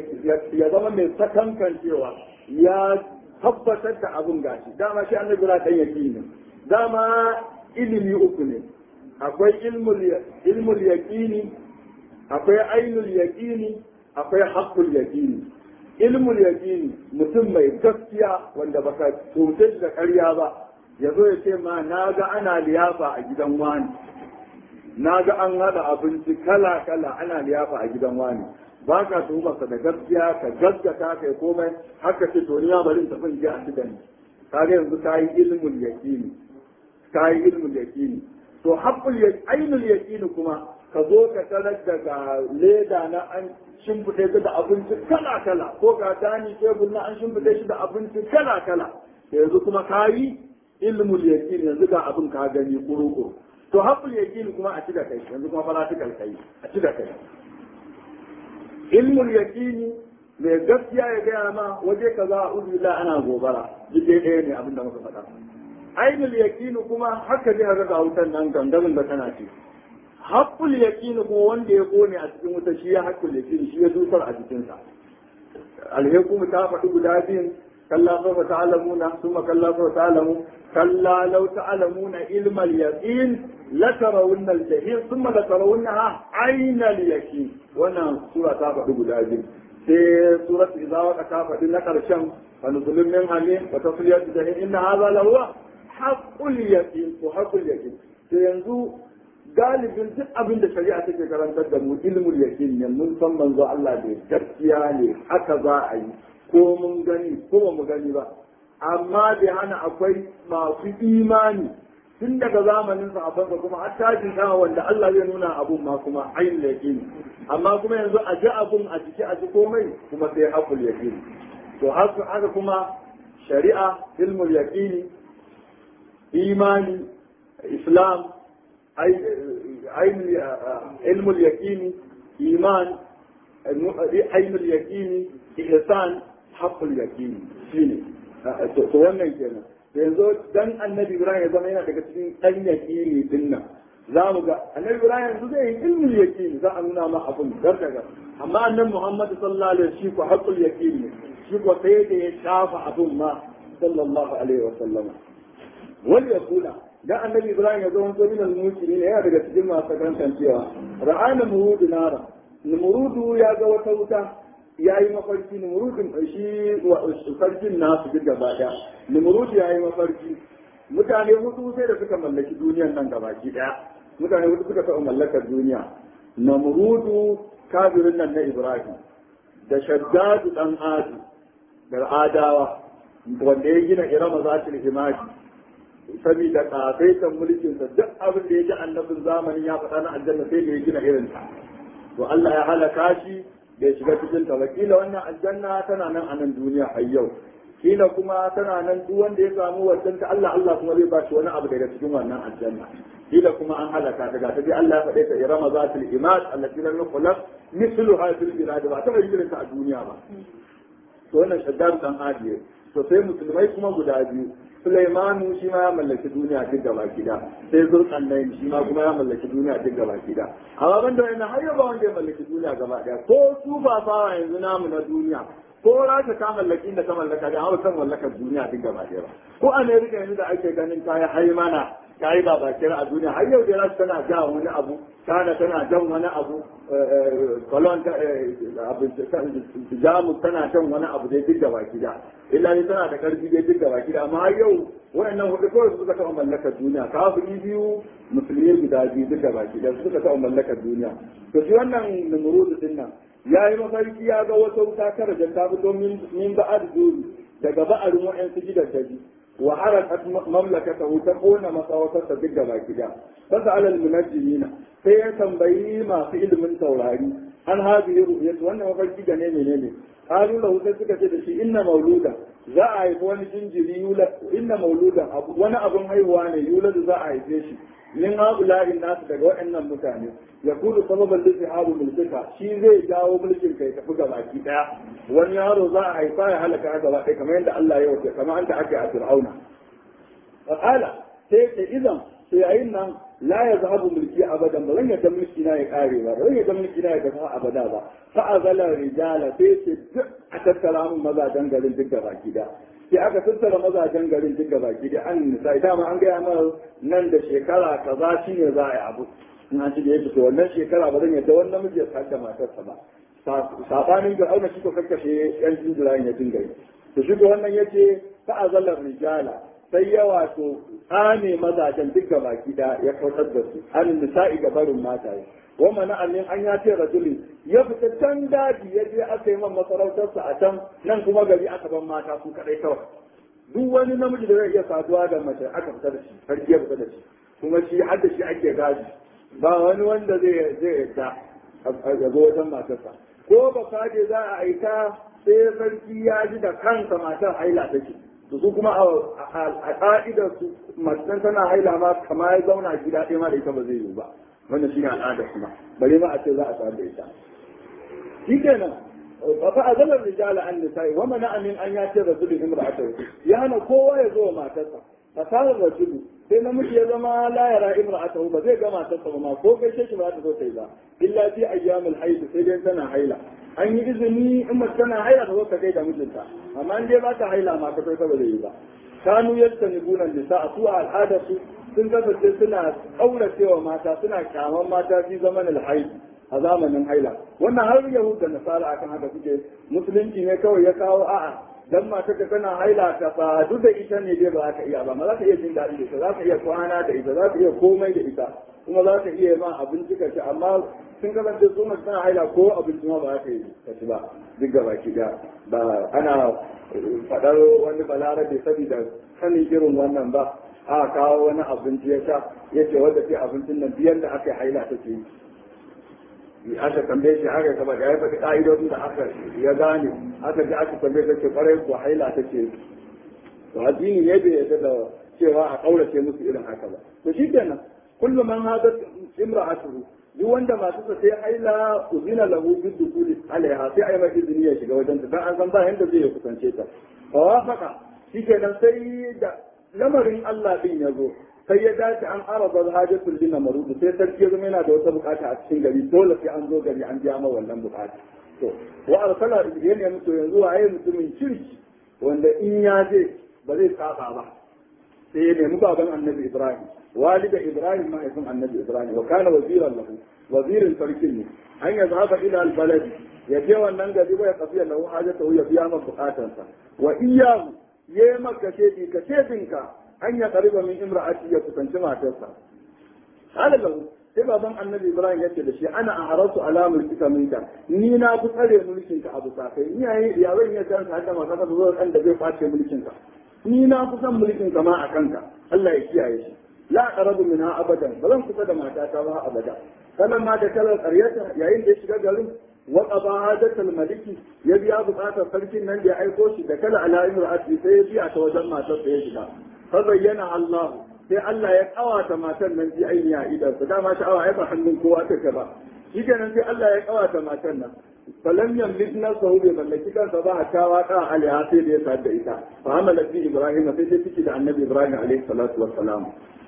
ya zama mai sakankancewa ya tabbatar da abun gashi dama shi annabi ra dan yaqini dama ilimi uku ne akwai ilmul ilmul yaqini akwai ainul yaqini akwai haqqul yaqini ilmul yaqini mutum mai gaskiya wanda baka tuce shi da ƙarya ba ya zo ya ce ma na ga ana liyafa a gidan wani na ga an haɗa abinci kala kala ana liyafa a gidan wani ba ka tuhumarsa da gaskiya ka gaskata kai komai haka ce to ni ma bari in tafi in je a ci da ni kaga yanzu ka yi ilmul yaqini ka yi ilmul yaqini to haqqul ainul yaqini kuma ka zo ka tarar daga leda na an shimfiɗe su da abinci kala kala ko ka dani tebur na an shimfiɗe shi da abinci kala kala yanzu kuma ka yi ilmul yaqini yanzu ga abin ka gani kuru to haqqul yaqini kuma a ci da kai yanzu kuma practical kai a ci da kai ilmul yaqini mai gaskiya ya gaya ma waje kaza a uzu ana gobara duk dai ɗaya ne abin da muka faɗa ainul yaqini kuma haka zai ga wutan nan gangamin da kana ci haqqul yaqini kuma wanda ya kone a cikin wuta shi ya haqqul yaqini shi ya dusar a cikin sa alhaykum ta faɗi guda biyun kalla sawfa ta'lamuna thumma kalla sawfa ta'lamu kalla law ta'lamuna ilma al-yaqin la tarawunna al-jahim thumma la tarawunnaha ayna al-yaqin wannan sura ta faɗi guda biyu sai surat idza waqa ta faɗi na ƙarshen fa nuzulun min hamim wa tasliyatu jahim inna hadha la huwa haqqul yaqin ko haqqul yaqin sai yanzu galibin duk abin da shari'a take karantar da mu ilmul yaqin ne mun san manzo Allah da gaskiya ne haka za a yi ko mun gani ko ba mu gani ba amma bai hana akwai masu imani tun daga zamanin sahabban kuma har tashin sama wanda Allah zai nuna abun ma kuma ayin yaqini amma kuma yanzu a ji abun a jiki a ji komai kuma sai haƙul yaqini to haka kuma shari'a ilmul yaqini imani islam ilmul yaqini iman ainul yaqini ihsan haqqul yaqini shine to wannan kenan yanzu dan annabi ibrahim ya zama yana daga cikin dan yaqini din nan za mu ga annabi ibrahim yanzu zai yi ilmul yaqini za a nuna ma abun dar daga amma annabi muhammad sallallahu alaihi wasallam shi ko haqqul yaqini shi ko sai da ya shafa abun ma sallallahu alaihi wasallam wal yaqula dan annabi ibrahim ya zo wani min al-mu'minin ne yana daga cikin masu karantan cewa ra'ana murudu nara murudu ya ga wata wuta ya yi mafarki numurudin shi sarkin nasu duk gaba ɗaya numurudu ya yi mafarki mutane hudu sai da suka mallaki duniyan nan gabaki ɗaya mutane hudu suka taɓa mallakar duniya namurudu kafirin nan na ibrahim da shaddadu ɗan adu da adawa wanda ya gina irama zatul himadi saboda kafaitan mulkinsa duk abin da ya ji annabin zamanin ya faɗa na aljanna sai da ya gina irinta to Allah ya halaka shi bai shiga cikin ta kila wannan aljanna tana nan a nan duniya har yau kila kuma tana nan duk wanda ya samu wajen ta Allah Allah kuma zai ba shi wani abu daga cikin wannan aljanna kila kuma an halaka daga ta dai Allah ya faɗe ta irama zatul imad allati lam yukhlaq mithluha fil bilad ba ta bayyana ta a duniya ba to wannan shaddad dan adiye to sai musulmai kuma guda biyu Sulaimanu shi ma ya mallaki duniya duk gaba gida sai Zulkarnain shi ma kuma ya mallaki duniya duk gaba gida amma ban da wannan har yau ba wanda ya mallaki duniya gaba daya ko su ba fawa yanzu namu na duniya ko rasha ta mallaki da ta mallaka da hawa san mallakar duniya duk gaba daya ba ko America yanzu da ake ganin ta yi haimana ta yi babakira a duniya har yau da rasha tana ja wani abu China tana jan wani abu Cologne Jamus tana jan wani abu dai duk gaba gida illa ne tana da karfi dai duk gaba gida amma yau wayannan hudu kawai suka taɓa mallakar duniya kafiri biyu musulmi guda biyu duk gaba gida suka taɓa mallakar duniya to shi wannan numurudu din nan ya yi mafarki ya ga wata wuta kara da ta fito min ba'ad duri daga ba'arin wa'yansu gidan daji wa harakat mamlakatahu ta kona masawatarsa duk gaba gida fasa alal munajjimina sai ya tambayi masu ilimin taurari an hadhihi ru'yatu wannan mafarki da ne menene qalu lahu sai suka ce da shi inna mauluda za a haifi wani jinjiri yula inna mauluda wani abun haihuwa ne yuladu za a haife shi min haula'i nasu daga waɗannan mutane ya kudu sababan da haru mulkika shi zai jawo mulkin kai tafi ga baki daya wani yaro za a haifa ya halaka gaba ɗaya kamar yadda Allah ya wace kamar anta ake a fir'auna fa'ala sai ta idan sai yayin nan la ya zahabu mulki abadan ba zan yadda mulki na ya kare ba ba zan yadda mulki na ya tafi abada ba fa azala rijala sai ce duk a tattara mun mazajen garin duk da baki da sai aka tattara mazajen garin duk da baki da an nisa dama an gaya mana nan da shekara kaza shine za a yi abu in an ci da yake to wannan shekara ba zan yadda wannan miji ya sake matarsa ba sabanin ga auna shi ko kakkashe yan jinjirayen ya dinga yi to shi ko wannan yace fa azala rijala sai ya wato tsane mazajen duk baki da ya kautar da su an nisa'i ga barin mataye wa mana amin an ya ce rajulin ya fita can daji ya je aka yi man masarautarsa a can nan kuma gari aka ban mata su kadai kawai duk wani namiji da zai iya saduwa da mace aka fita da shi sarki ya fita da shi kuma shi har da shi ake gaji ba wani wanda zai zai yadda a zo wajen matarsa ko ba kaje za a aika sai sarki ya ji da kansa matar haila take to su kuma a ka'idar su matan tana haila ma kama ya zauna gida ɗaya ma da ita ba zai yiwu ba wannan shi ne al'adar kuma bare ma a ce za a samu da ita shi kenan fa azalar rijala an nisa'i wa mana amin an ya ce rasulun imra'atahu ya hana kowa ya zo wa matarsa fasarar rasulu sai namiji ya zama la yara imra'atahu ba zai ga matarsa ba ma ko gaishe shi ba za ta zo ta yi ba illa fi ayyamul haid sai dai tana haila an yi izini in mace tana haila ta zo ta gaida mijinta amma in dai ba ta haila ma ta kai ba zai yi ba kanu yadda ni gunan nisa a su a al'adar su sun kasance suna kauracewa mata suna kyaman mata fi zaman alhaid a zamanin haila wannan har yahuda nasara akan haka suke musulunci ne kawai ya kawo a'a dan mata ka tana haila ka ba duk da ita ne dai ba za ka iya ba ma za ka iya jin daɗi da ita za ka iya kwana da ita za ka iya komai da ita kuma za ka iya ma abinci ka ci amma sun kasance su mace tana haila ko abinci ma ba za ka yi ka ci ba duk gaba ki da ba ana faɗar wani balarabe saboda sanin irin wannan ba a kawo wani abinci ya sha ya ce wanda ke abincin nan biyan da aka yi haila take yi aka tambaye shi aka kama da ya faɗi ƙa'idodin da aka ya gane aka ji aka tambaye ta ce ƙwarai ko haila ta ce to addini ne bai yarda da cewa a ƙaurace musu irin haka ba to shi kenan kullum man hadat imra'atuhu duk wanda masu sa sai haila uzina lahu bi dukuli alaiha sai ai mai izini ya shiga wajen ta dan an san ba yanda zai kusance ta fa wafaka shi kenan sai da lamarin Allah din ya zo sai ya dace an araba hajatul lina marudu sai sarki ya zama yana da wata bukata a cikin gari dole sai an zo gari an biya ma wannan bukata to wa arsala ya ne mutu yanzu waye mutumin kirki wanda in ya je ba zai saba ba sai ya nemi baban annabi ibrahim walida ibrahim mahaifin annabi ibrahim wa kana waziran lahu wazirin sarkin ne an ya zaba ila albalad ya je wannan gari ba ya kafiya lahu hajatahu ya biya masa bukatansa wa iyyahu yayi maka shedi ka shedinka an ya kariba min imra'ati ya kusanci matarsa qala lahu sai baban annabi ibrahim yace da shi ana a harasu ala mulkika minka ni na fi tsare mulkin ka abu sakai ni yayi ya zan iya san haka ma kaka zo kan da zai kwace mulkin ka ni na fi san mulkin ka ma a kanka Allah ya kiyaye shi la aqrabu minha abadan ba zan kusa da matata ba abada sannan ma da kalar qaryata yayin da ya shiga garin wa qada hadatul maliki ya biya bukatar sarkin nan da ya aiko shi da kala ala imra'ati sai ya biya ta wajen matar da ya shiga fa bayyana Allah sai Allah ya kawata matan nan ji aini a idan su dama sha'awa ai ba hannun kowa take ba shi kenan sai Allah ya kawata matan nan falam yamlik nafsahu bi mallaki kansa ba a kawa ka alaiha sai da ya sa da ita fa hamalat bi ibrahim sai dai ciki da annabi ibrahim alaihi salatu wassalam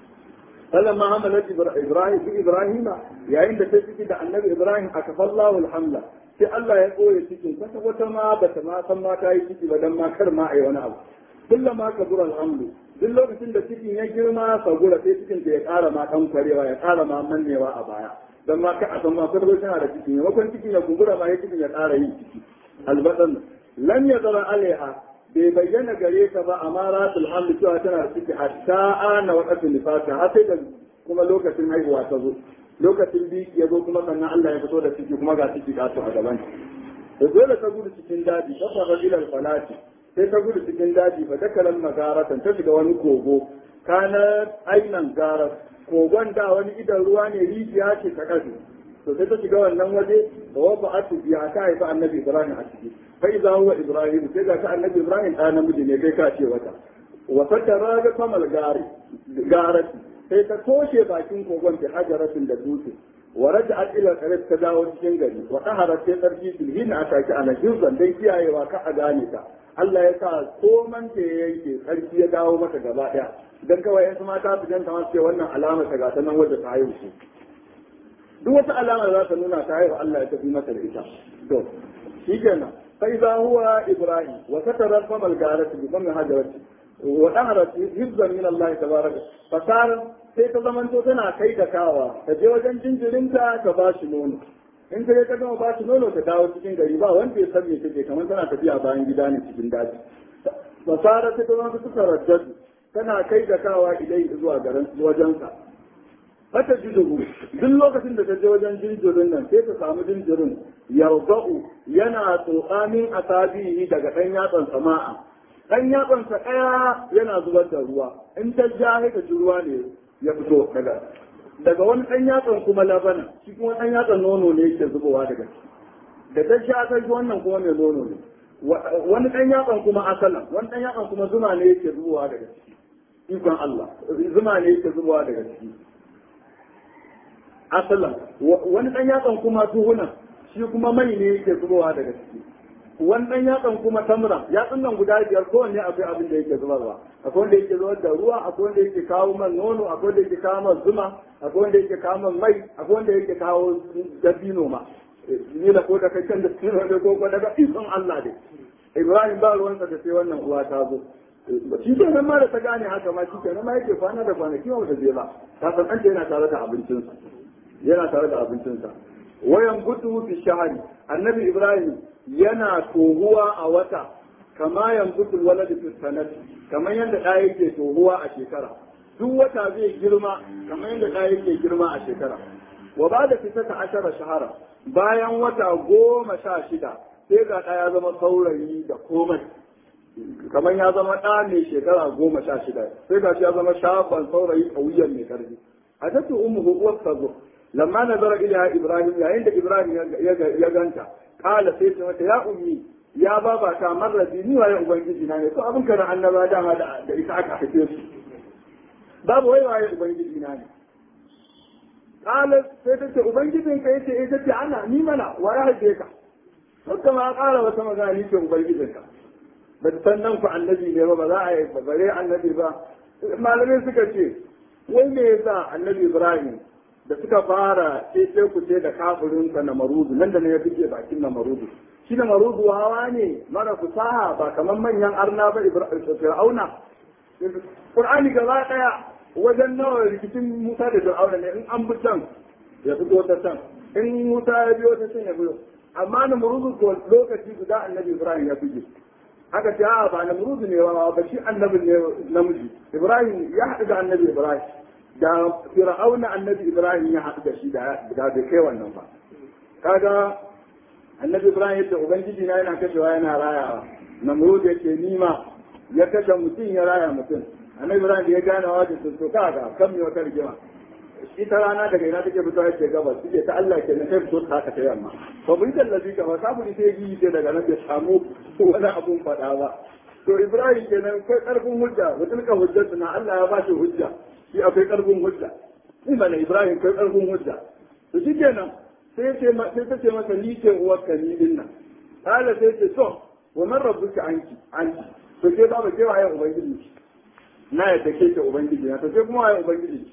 فلما حملت ابراهيم في ابراهيم yayin da ta ciki da annabi ibrahim akafallahu alhamla sai Allah ya koye cikin kwata wata ma bata ma san ma ta yi ciki ba dan ma kar ma ai wani abu kullama kabura alhamdu duk lokacin da cikin ya girma sagura sai cikin ya ƙara ma ɗan kwarewa ya ƙara ma mannewa a baya don ma ka a san ma farko tana da ciki maimakon cikin ya kumbura ma ya cikin ya ƙara yin ciki albadan lam ya zara alaiha bai bayyana gare ka ba amma rasul hamdu cewa tana da ciki hatta ana waqatul nifasa har sai da kuma lokacin haihuwa ta zo lokacin biki ya zo kuma sannan Allah ya fito da ciki kuma ga ciki ka a gaban da dole ta gudu cikin daji ta fara ilal falati sai ta gudu cikin daji fa dakalan magaratan ta shiga wani kogo kana ainan garas kogon da wani idan ruwa ne rijiya ce ta kasu to sai ta shiga wannan waje da wabba atu biya ta haifa annabi ibrahim a ciki fa idza huwa ibrahim sai ga ta annabi ibrahim da namiji ne kai ka ce wata wa fatara ga kamal gari garati sai ta toshe bakin kogon ta hajaratin da dutse wa raja'at ila qarib ta dawo cikin gari wa taharat sai sarki sulhin aka ki ana juzan dai kiyayewa ka a gane ta Allah ya sa koman ta ya yanke sarki ya dawo mata gaba ɗaya dan kawai yansu mata su ganta masu ce wannan alama ta gata nan wadda ta haihu su duk wata alama da za ta nuna ta haihu Allah ya tafi mata da ita to shi kenan sai za huwa ibrahim wa satara famal garati bi famin hajarati wa daharat hibzan min Allah tabaraka fasar sai ta zamanto tana kai da kawa ta je wajen jinjirinta ta ba shi nono in ka ta gama ba shi nono ta dawo cikin gari ba wanda ya san me take kamar tana tafiya bayan gida ne cikin daji fasara ta zama ta suka raddadu tana kai da kawa idai zuwa garin wajensa fata jiduhu duk lokacin da ta je wajen jinjirin nan sai ta samu jinjirin yarba'u yana tsokamin asabihi daga ɗan yatsan sama'a ɗan yatsansa ɗaya yana zubar da ruwa in ta ja sai ka ji ruwa ne ya fito daga daga wani ɗan yatsan kuma labana shi kuma ɗan yatsan nono ne yake zubowa daga ciki da ta sha ta ji wannan kuma mai nono ne wani ɗan yatsan kuma asalan wani ɗan yatsan kuma zuma ne yake zubowa daga ciki ikon Allah zuma ne yake zubowa daga ciki asalan wani ɗan yatsan kuma duhunan shi kuma mai ne yake zubowa daga ciki wani ɗan yatsan kuma tamra yatsun nan guda biyar kowanne akwai abin da yake zubarwa akwai wanda yake zubar da ruwa akwai wanda yake kawo man nono akwai wanda yake kawo man zuma akwai wanda yake kawo man mai akwai wanda yake kawo dabino ma ni da ko da kai kan da tsino da ko daga ikon Allah dai Ibrahim ba ruwansa da sai wannan uwa ta zo shi ke nan ma da ta gane haka ma shi ke nan ma yake kwana da kwanaki ma bata je ba ta san ɗanta yana tare da abincinsa yana tare da abincinsa wayan gudu fi shahari annabi Ibrahim yana tohuwa a wata kama yanbutu walad fi sanati kamar yadda ɗa yake tohuwa a shekara duk wata zai girma kamar yadda ɗa yake girma a shekara wa ba da fitata ashara shahara bayan wata goma sha shida sai ga ɗa ya zama saurayi da komai kamar ya zama ɗa mai shekara goma sha shida sai ga shi ya zama shafan saurayi ƙauyen mai ƙarfi a tattu ummu uwar sazo lamma nazara ila ibrahim yayin da ibrahim ya ganta kala sai ta mata ya ummi ya baba ta marrabi ni waye ubangiji na ne to abin kana annaba dama da ita aka haife su babu wai waye ubangiji na ne kala sai ta ce ubangijin ka yace eh tace ana ni mana wa ya haife ka haka ma kara wata magana ni ce ubangijin ka ba san nan ku annabi ne ba ba za a yi bare annabi ba malamai suka ce wai me yasa annabi ibrahim da suka fara sai ku ce da kafirin sa na marudu nan da ne ya fice bakin na marudu shi na marudu hawa ne mara fusaha ba kamar manyan arna ba fir'auna qur'ani gaba daya wajen nawa rikicin musa da fir'auna ne in an bi can ya fito ta can in musa ya biyo ta can ya biyo amma na marudu ko lokaci guda annabi ibrahim ya fice haka ce a ba na marudu ne ba shi annabi ne namiji ibrahim ya haɗu da annabi ibrahim da fir'auna annabi ibrahim ya haɗu da shi da da bai kai wannan ba kaga annabi ibrahim yadda ubangiji na yana kashewa yana rayawa namrud yake nima ya kashe mutum ya raya mutum annabi ibrahim da ya gane wa da sun to kaga kan me wata rigima ita rana daga ina take fitowa yake gabas suke ta Allah ke na kai fito ta ta yamma fa bin tallafi ka fa kafiri sai yi ce daga nan bai samu wani abun faɗa ba to ibrahim kenan kai karfin hujja wa tilka hujjatu na Allah ya ba shi hujja shi akwai karfin hujja ni mana ibrahim kai karfin hujja to shi kenan sai ce sai ta ce masa ni ce uwarka ni din nan kala sai ce to wa man rabbuka anki anki to ke ba ke waye ubangiji na yadda ke ce ubangiji na to ke kuma waye ubangiji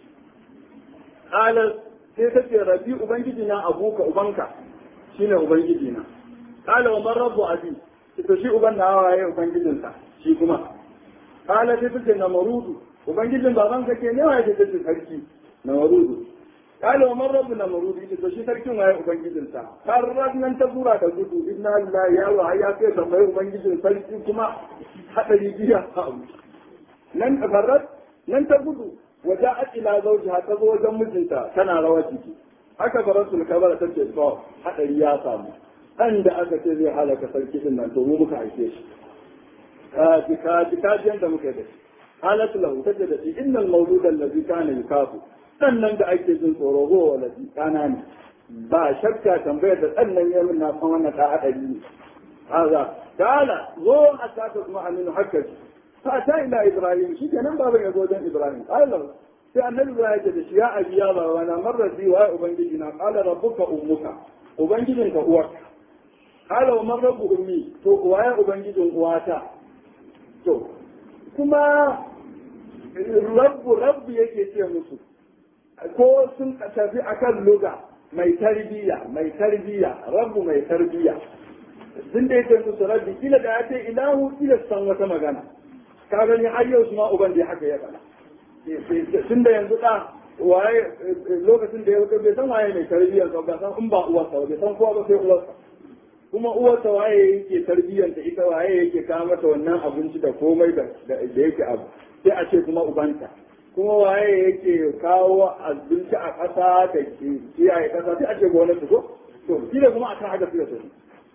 kala sai ta ce rabbi ubangiji na abuka ubanka shine ubangiji na kala wa man rabbu abi to shi uban na waye ubangijinsa shi kuma kala sai ta ce na marudu ubangijin baban ka ke ne waye da take sarki na marudu kale wa man rabbu na marudu ita to shi sarkin waye ubangijin sa har nan ta zura da gudu inna lillahi ya wa ya kai da mai ubangijin sarki kuma hadari biya nan farrat nan ta gudu waja'at ila zawjiha ta zo wajen mijinta tana rawar jiki haka farasul kabara ta ce to hadari ya samu dan da aka ce zai halaka sarki din nan to mu muka aike shi ka ji ka ji ka ji da muka da shi halat lahu tace da shi innal mawlud allazi kana yukafu dan nan da ake jin tsoro go wallazi kana ne ba shakka tambayar da dan nan ya na san wannan da hadari ne haza kala zo hatta ta kuma aminu hakka fa ta ila ibrahim shi kenan baban ya zo dan ibrahim Allah sai annabi ibrahim ya ce da shi ya abi ya baba na marrazi wa ubangiji na qala rabbuka ummuka ubangijinka uwarka qala wa man rabbu ummi to waye ubangijin uwata to kuma rabbu rabbu yake ce musu ko sun tafi akan luga mai tarbiyya mai tarbiyya rabbu mai tarbiyya sun da yake musu rabbi kila da ya ce ilahu kila san wata magana ka gani har yau su ma uban da haka ya faɗa tun da yanzu da waye lokacin da ya wuce bai san waye mai tarbiyyar ba san in ba uwarsa ba bai san kowa ba sai uwarsa kuma uwarsa waye yake tarbiyyanta ita waye yake kawo mata wannan abinci da komai da yake abu sai a ce kuma ubanta kuma waye yake kawo abinci a ƙasa da kiyaye ƙasa sai ake gwamnati ko to shi da kuma akan haka suka tafi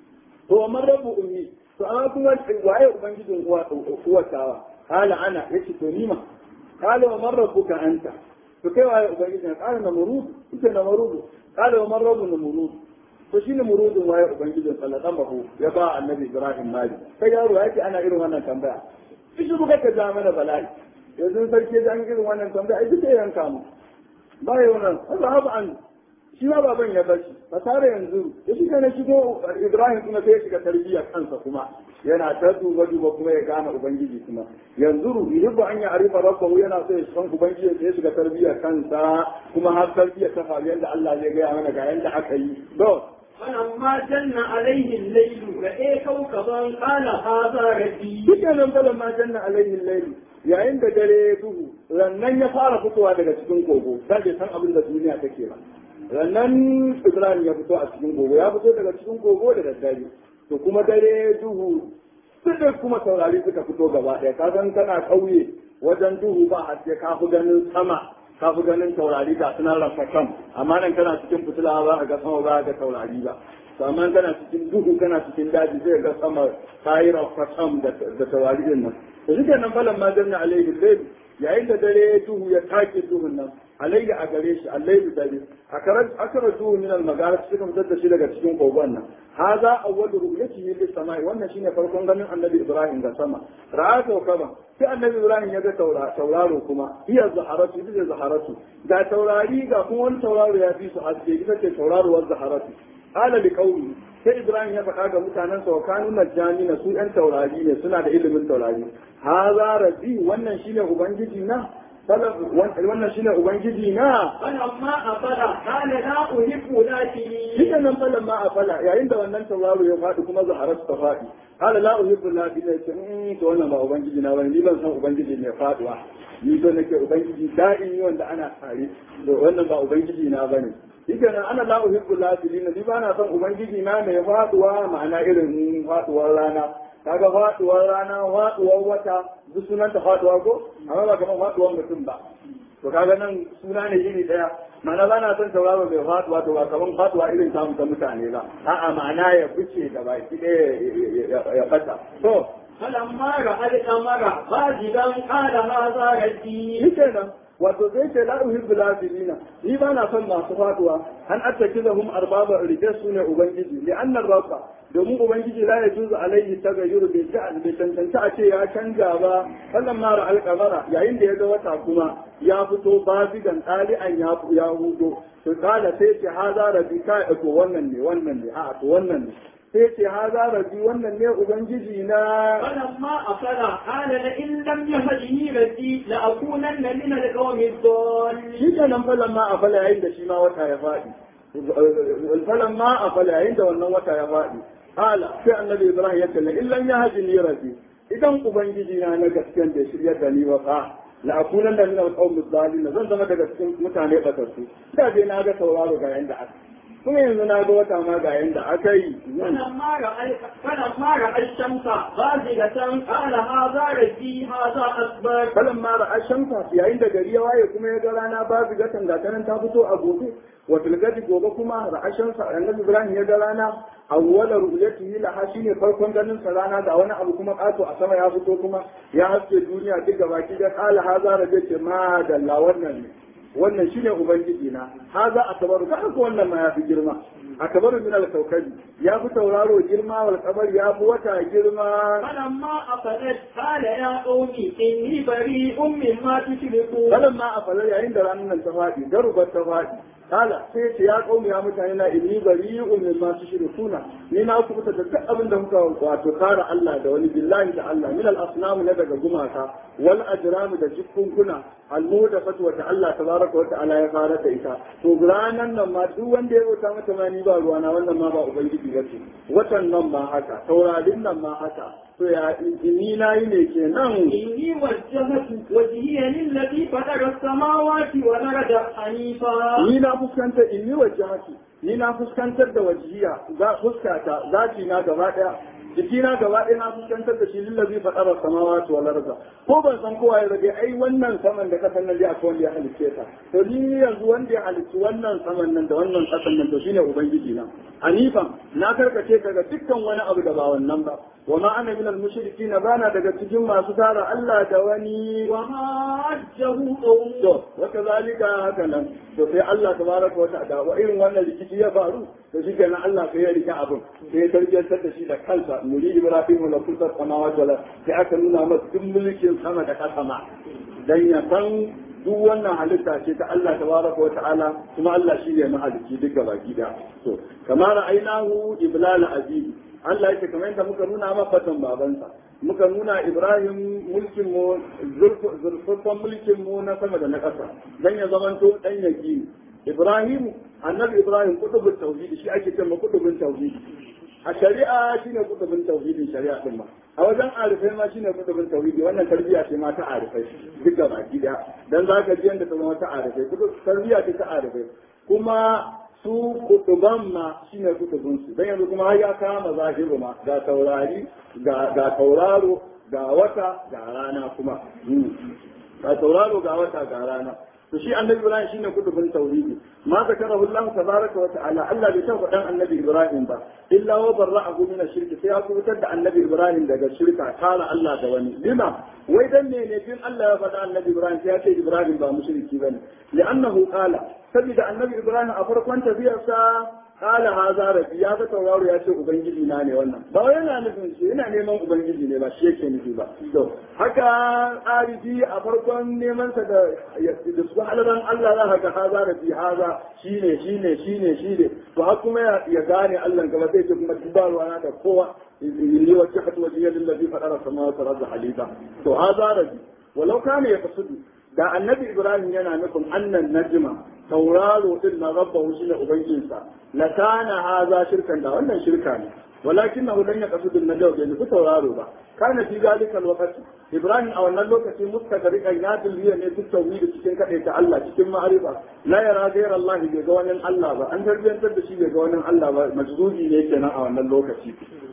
to amma rabu ummi to amma kuma waye ubangijin uwa uwar tawa kala ana yace to nima kala wa man rabbuka anta to kai waye ubangijin kala na murud ita na murud kala wa man rabbu na murud to shi ne murudin waye ubangijin sallallahu ya ba annabi ibrahim mali kai yaro yake ana irin wannan tambaya shi buga ka ja mana bala'i yanzu sarki da an irin wannan tambaya ai duka yanka mu ba yau nan Allah an shi ma baban ya bashi fasara yanzu ya shiga na shigo Ibrahim kuma sai ya shiga tarbiyya kansa kuma yana ta duba duba kuma ya gane ubangiji kuma yanzu yuhibbu an ya arifa rabbahu yana so ya san ubangiji sai ya shiga tarbiyya kansa kuma har tarbiyya ta faru yanda Allah zai gaya mana ga yanda aka yi to فلما جن عليه الليل رأى كوكبا قال هذا ربي duk nan falan ma janna alaihi layl yayin da dare ya duhu rannan ya fara fitowa daga cikin kogo da bai san abin da duniya take ba rannan Ibrahim ya fito a cikin kogo ya fito daga cikin kogo da daddare to kuma dare duhu duk kuma taurari suka fito gaba ɗaya ka san kana ƙauye wajen duhu ba haske ka fi ganin sama ka fi ganin taurari ga suna rafatan amma nan kana cikin fitila ba ka ga sama ba ga taurari ba to amma kana cikin duhu kana cikin daji zai ga sama ta yi rafatan da taurari din nan to shi nan falan ma janna alaihi layl yayin da dare duhu ya take duhun nan alaihi a gare shi alaihi dare akara duhu min al-magara suka fitar da shi daga cikin kogon nan haza awwalu ru'yatihi lis samai wannan shine farkon ganin annabi ibrahim ga sama ra'a kawkaban sai annabi ibrahim ya ga tauraro kuma iya zaharatu ita zaharatu ga taurari ga kuma wani tauraro ya fi su haske ita ce tauraruwar zaharatu ala li qawli sai ibrahim ya faɗa ga mutanen sa wa kanu najjani na su yan taurari ne suna da ilimin taurari haza rabbi wannan shine ubangiji na wannan shine ubangiji na فلما أفل قال لا أحب لكني Shika nan falan ma a fala yayin da wannan tauraro ya faɗi kuma zaharar ta faɗi. Hala la uhibbu la bi ce in to wannan ba ubangiji na bane ni ban san ubangiji mai faduwa. Ni to nake ubangiji da'in wanda ana tare. To wannan ba ubangiji na bane. Shika nan ana la uhibbu la bi ni ba na san ubangiji na mai faduwa ma'ana irin faduwar rana. Kaga faduwar rana faduwar wata duk sunanta faduwa ko amma ba kamar faduwar mutum ba. to kaga nan suna ne iri daya ma'ana ba na son tauraro mai faduwa to ba kaman faduwa irin samu ta mutane ba a'a ma'ana ya fice da baki ɗaya ya fata to فلما رأى القمر بازغا قال هذا ربي shi kenan wato zai ce la uhibbu lafilina ni ba na son masu faduwa an attakizahum arbaba rike su ne ubangiji li anna rabba domin ubangiji la ya juzu alaihi tagayyuru bai ta bai tantance a ce ya canja ba wannan mara alqamara yayin da ya ga wata kuma ya fito bazigan ɗali'an ya ya hudo to kala sai ce haza rabbi ka to wannan ne wannan ne a'a to wannan ne sai ce haza rabbi wannan ne ubangiji na فلما أفل قال لئن لم يهدني ربي لأكونن من القوم الضالين shi ke nan falan ma a fala yayin da shi ma wata ya faɗi falan ma a fala yayin da wannan wata ya faɗi hala sai annabi ibrahim ya kalle illan ya haji ni rabbi idan ubangiji na na gaskiyan da shirya da ni wa fa la akunan da min alqawmi zalimin zan zama daga cikin mutane batattu da dai na ga sauraro ga yanda aka kuma yanzu na ga wata ma ga yanda aka yi فلما رأى فلما رأى الشمس بازغة قال هذا ربي هذا أكبر falan ma ra'a shamsa yayin da gari ya waye kuma ya ga rana ba gatan ga tanan ta fito a gobe wa tilgadi gobe kuma ra'a shamsa annabi ibrahim ya ga rana awwala ru'yatihi laha shine farkon ganin sa rana da wani abu kuma kato a sama ya fito kuma ya haske duniya duk gaba ki da kala haza da ce ma dalla wannan ne wannan shine ubangiji na haza akbaru ka ko wannan ma ya fi girma akbaru min al-kawkabi ya fi tauraro girma wal qamar ya fi wata girma فلما أفلت قال يا قوم إني بريء مما تشركون falan ma a falar yayin da ranar nan ta faɗi garubar ta faɗi kala sai ce ya kaumi ya mutane na inni bari min ma tushrikuna ni na ku fita da duk abin da muka wato kara Allah da wani billahi da Allah min al asnam na daga gumaka wal ajram da jikunkuna al mudaffat wa Allah tabaraka wa ta'ala ya fara da ita to ranan nan ma duk wanda ya wuta mata ma ni ba ruwana wannan ma ba ubangiji bace watan nan ma haka taurarin nan ma haka to ya ni na yi ne kenan إني وجهت وجهي للذي فطر السماوات والأرض حنيفا ni na fuskantar in yi wajahati ni na fuskantar da wajiya za fuskata zati na gaba daya jikina gaba ɗaya na fuskantar da shi lillazi faɗara samawati wal arda ko ban san kowa ya rage ai wannan saman da kasan nan dai akwai wanda ya halicce ta to ni yanzu wanda ya halicci wannan saman nan da wannan kasan nan to shine ubangiji na hanifan na karkace daga dukkan wani abu da ba wannan ba wa ma ana minal mushrikin bana daga cikin masu tara Allah da wani وما عجه قومه to wa kazalika haka nan to sai Allah tabaraka wa ta'ala wa irin wannan rikici ya faru to shi kenan Allah sai ya rika abin sai ya tarbiyantar da shi da kansa muri Ibrahim la kusa samawati wala sai aka nuna masa duk mulkin sama da kasa ma dan ya san duk wannan halitta ce ta Allah tabaraka wa ta'ala kuma Allah shi ne mahalicci duk gabaki da to kamar ainahu iblal aziz Allah yake kamar yadda muka nuna ma fatan babansa muka nuna Ibrahim mulkin mu zurfafan mulkin mu na sama da na ƙasa dan ya zamanto dan yaki Ibrahim annabi Ibrahim kutubun tauhidi shi ake cewa kutubun tauhidi a shari'a shine kutubun tauhidin shari'a din ma a wajen arifai ma shine kutubun tauhidi wannan tarbiyya ce ma ta arifai duk da baki daya dan zaka ji yanda ta zama ta arifai kutub tarbiyya ce ta arifai kuma su kutuban ma shine kutubun su dan yanzu kuma har ya kama zahiru ma ga taurari ga ga tauraro ga wata ga rana kuma ga tauraro ga wata ga rana to shi annabi ibrahim shine kutubin tauhidi ma zakarahu allah tabaraka wa ta'ala allah bai taɓa dan annabi ibrahim ba illa wa barra'ahu min ash-shirk sai ya kubutar da annabi ibrahim daga shirka kala allah da wani lima wai dan ne ne bin allah ya faɗa annabi ibrahim sai ya ce ibrahim ba mushriki bane li'annahu qala saboda annabi ibrahim a farkon tafiyarsa kala haza rabbi ya ga tauraro ya ce ubangiji na ne wannan ba wai yana nufin shi yana neman ubangiji ne ba shi yake nufi ba to haka arifi a farkon neman sa da da su halaran Allah za ka ga haza rabbi haza shine shine shine shine to har kuma ya gane Allah gaba sai ce kuma dubarwa na da kowa inni wajhatu wajhiya lillazi fatara samawati wal ardi halifa to haza rabbi walau kana yaqsudu da annabi ibrahim yana nufin annan najma tauraro din na rabbahu shi ne ubangijinsa la kana haza shirkan da wannan shirka ne walakin nahu lan yaqsudu an-najwa bai nufi tauraro ba kana fi zalika al ibrahim a wannan lokaci mustaqriqan ya dilliya ne duk tauhidi cikin kadai ta Allah cikin ma'arifa la yara ghayra Allah bai ga wannan Allah ba an tarbiyantar da shi bai ga wannan Allah ba majzubi ne kenan a wannan lokaci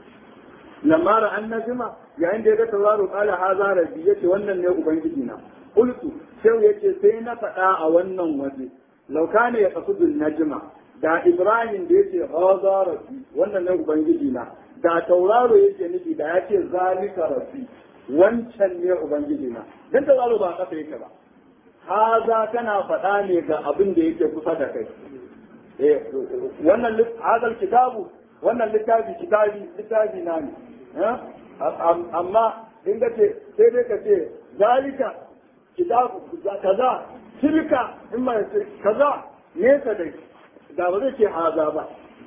lamma ra annajma yayin da ya ga tauraro qala haza rabbi yace wannan ne ubangiji na qultu sai yace sai na faɗa a wannan waje law kana yaqsudu najma da ibrahim da yace haza rabbi wannan ne ubangiji na da tauraro yake nufi da yace zalika rabbi wancan ne ubangiji na dan tauraro ba kasa yake ba haza kana faɗa ne ga abin da yake kusa da kai eh wannan hadal kitabu wannan littafi kitabi littafi na ne amma in ka ce sai dai ka ce zalika kitabu kaza tilka in ma ce kaza nesa dai da ba zai ce haza ba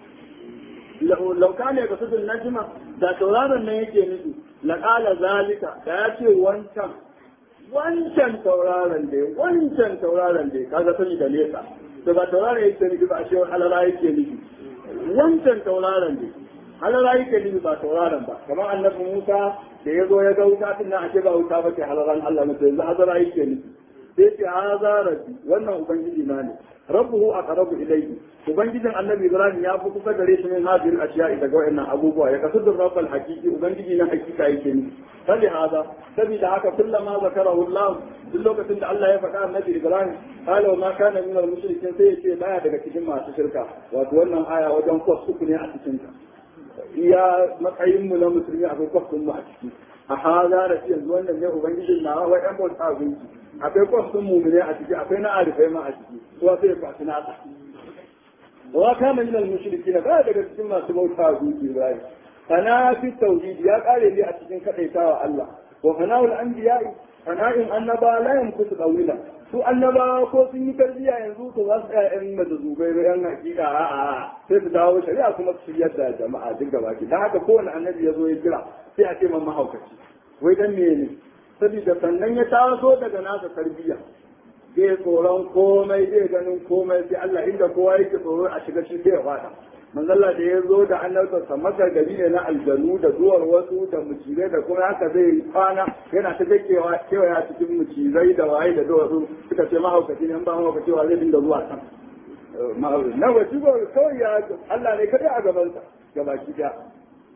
lauka ne ga sudun najima da tauraron nan yake nufi laƙala zalika da ya ce wancan wancan tauraron dai wancan tauraron dai kaga sani da nesa to ba tauraron yake nufi ba a ce halara yake nufi wancan tauraron dai halara yake nufi ba tauraron ba kamar annabi Musa da ya zo ya ga wuta tun nan ake ba wuta ba ke halaran Allah mutum yanzu hazara yake nufi sai ce haza rabbi wannan ubangiji na ne rabbuhu aqrabu ilayhi ubangijin annabi ibrahim ya fi kusa gare shi min hadhihi al-ashiya daga wayannan abubuwa ya kasu rabbal haqiqi ubangiji na hakika yake ni sabi hada saboda haka kullama zakarahu Allah duk lokacin da Allah ya faɗa annabi ibrahim qala wa ma kana min al-mushrikin sai ya ce baya daga cikin masu shirka wato wannan aya wajen kwas uku ne a cikin ta iya matsayin mu na musulmi akwai kwas mu a ciki a haza da yanzu wannan ne ubangijin na wa ɗan bauta abinci akwai kwas ɗin mumune a ciki akwai na arifai ma a ciki to sai ya kwashi nasa wa kama min al mushrikin ba daga cikin masu bauta gunki Ibrahim kana fi tauhid ya kare ne a cikin kadaitawa Allah wa fana'ul anbiya'i fana'in annaba la yamkutu qawila su annaba ko sun yi tarbiya yanzu to za su tsaya yan mazazubai ba yan hakika a a sai su dawo shari'a kuma su shiryar da jama'a duk gaba ki dan haka kowane annabi ya zo ya kira sai a ce man mahaukaci wai dan me ne saboda sannan ya taso daga nasa tarbiyya zai tsoron komai zai ganin komai sai Allah inda kowa yake tsoro a shiga shi zai fada manzalla da ya zo da annabta maka gari ne na aljanu da duwar wasu da mucizai da kuma haka zai kwana yana ta kewa kewaya cikin mucizai da waye da duwatsu suka ce mahaukaci ne ba mahaukaci wa zai dinga zuwa can na wasu ba kawai ya Allah ne kadai a gabansa gabaki daya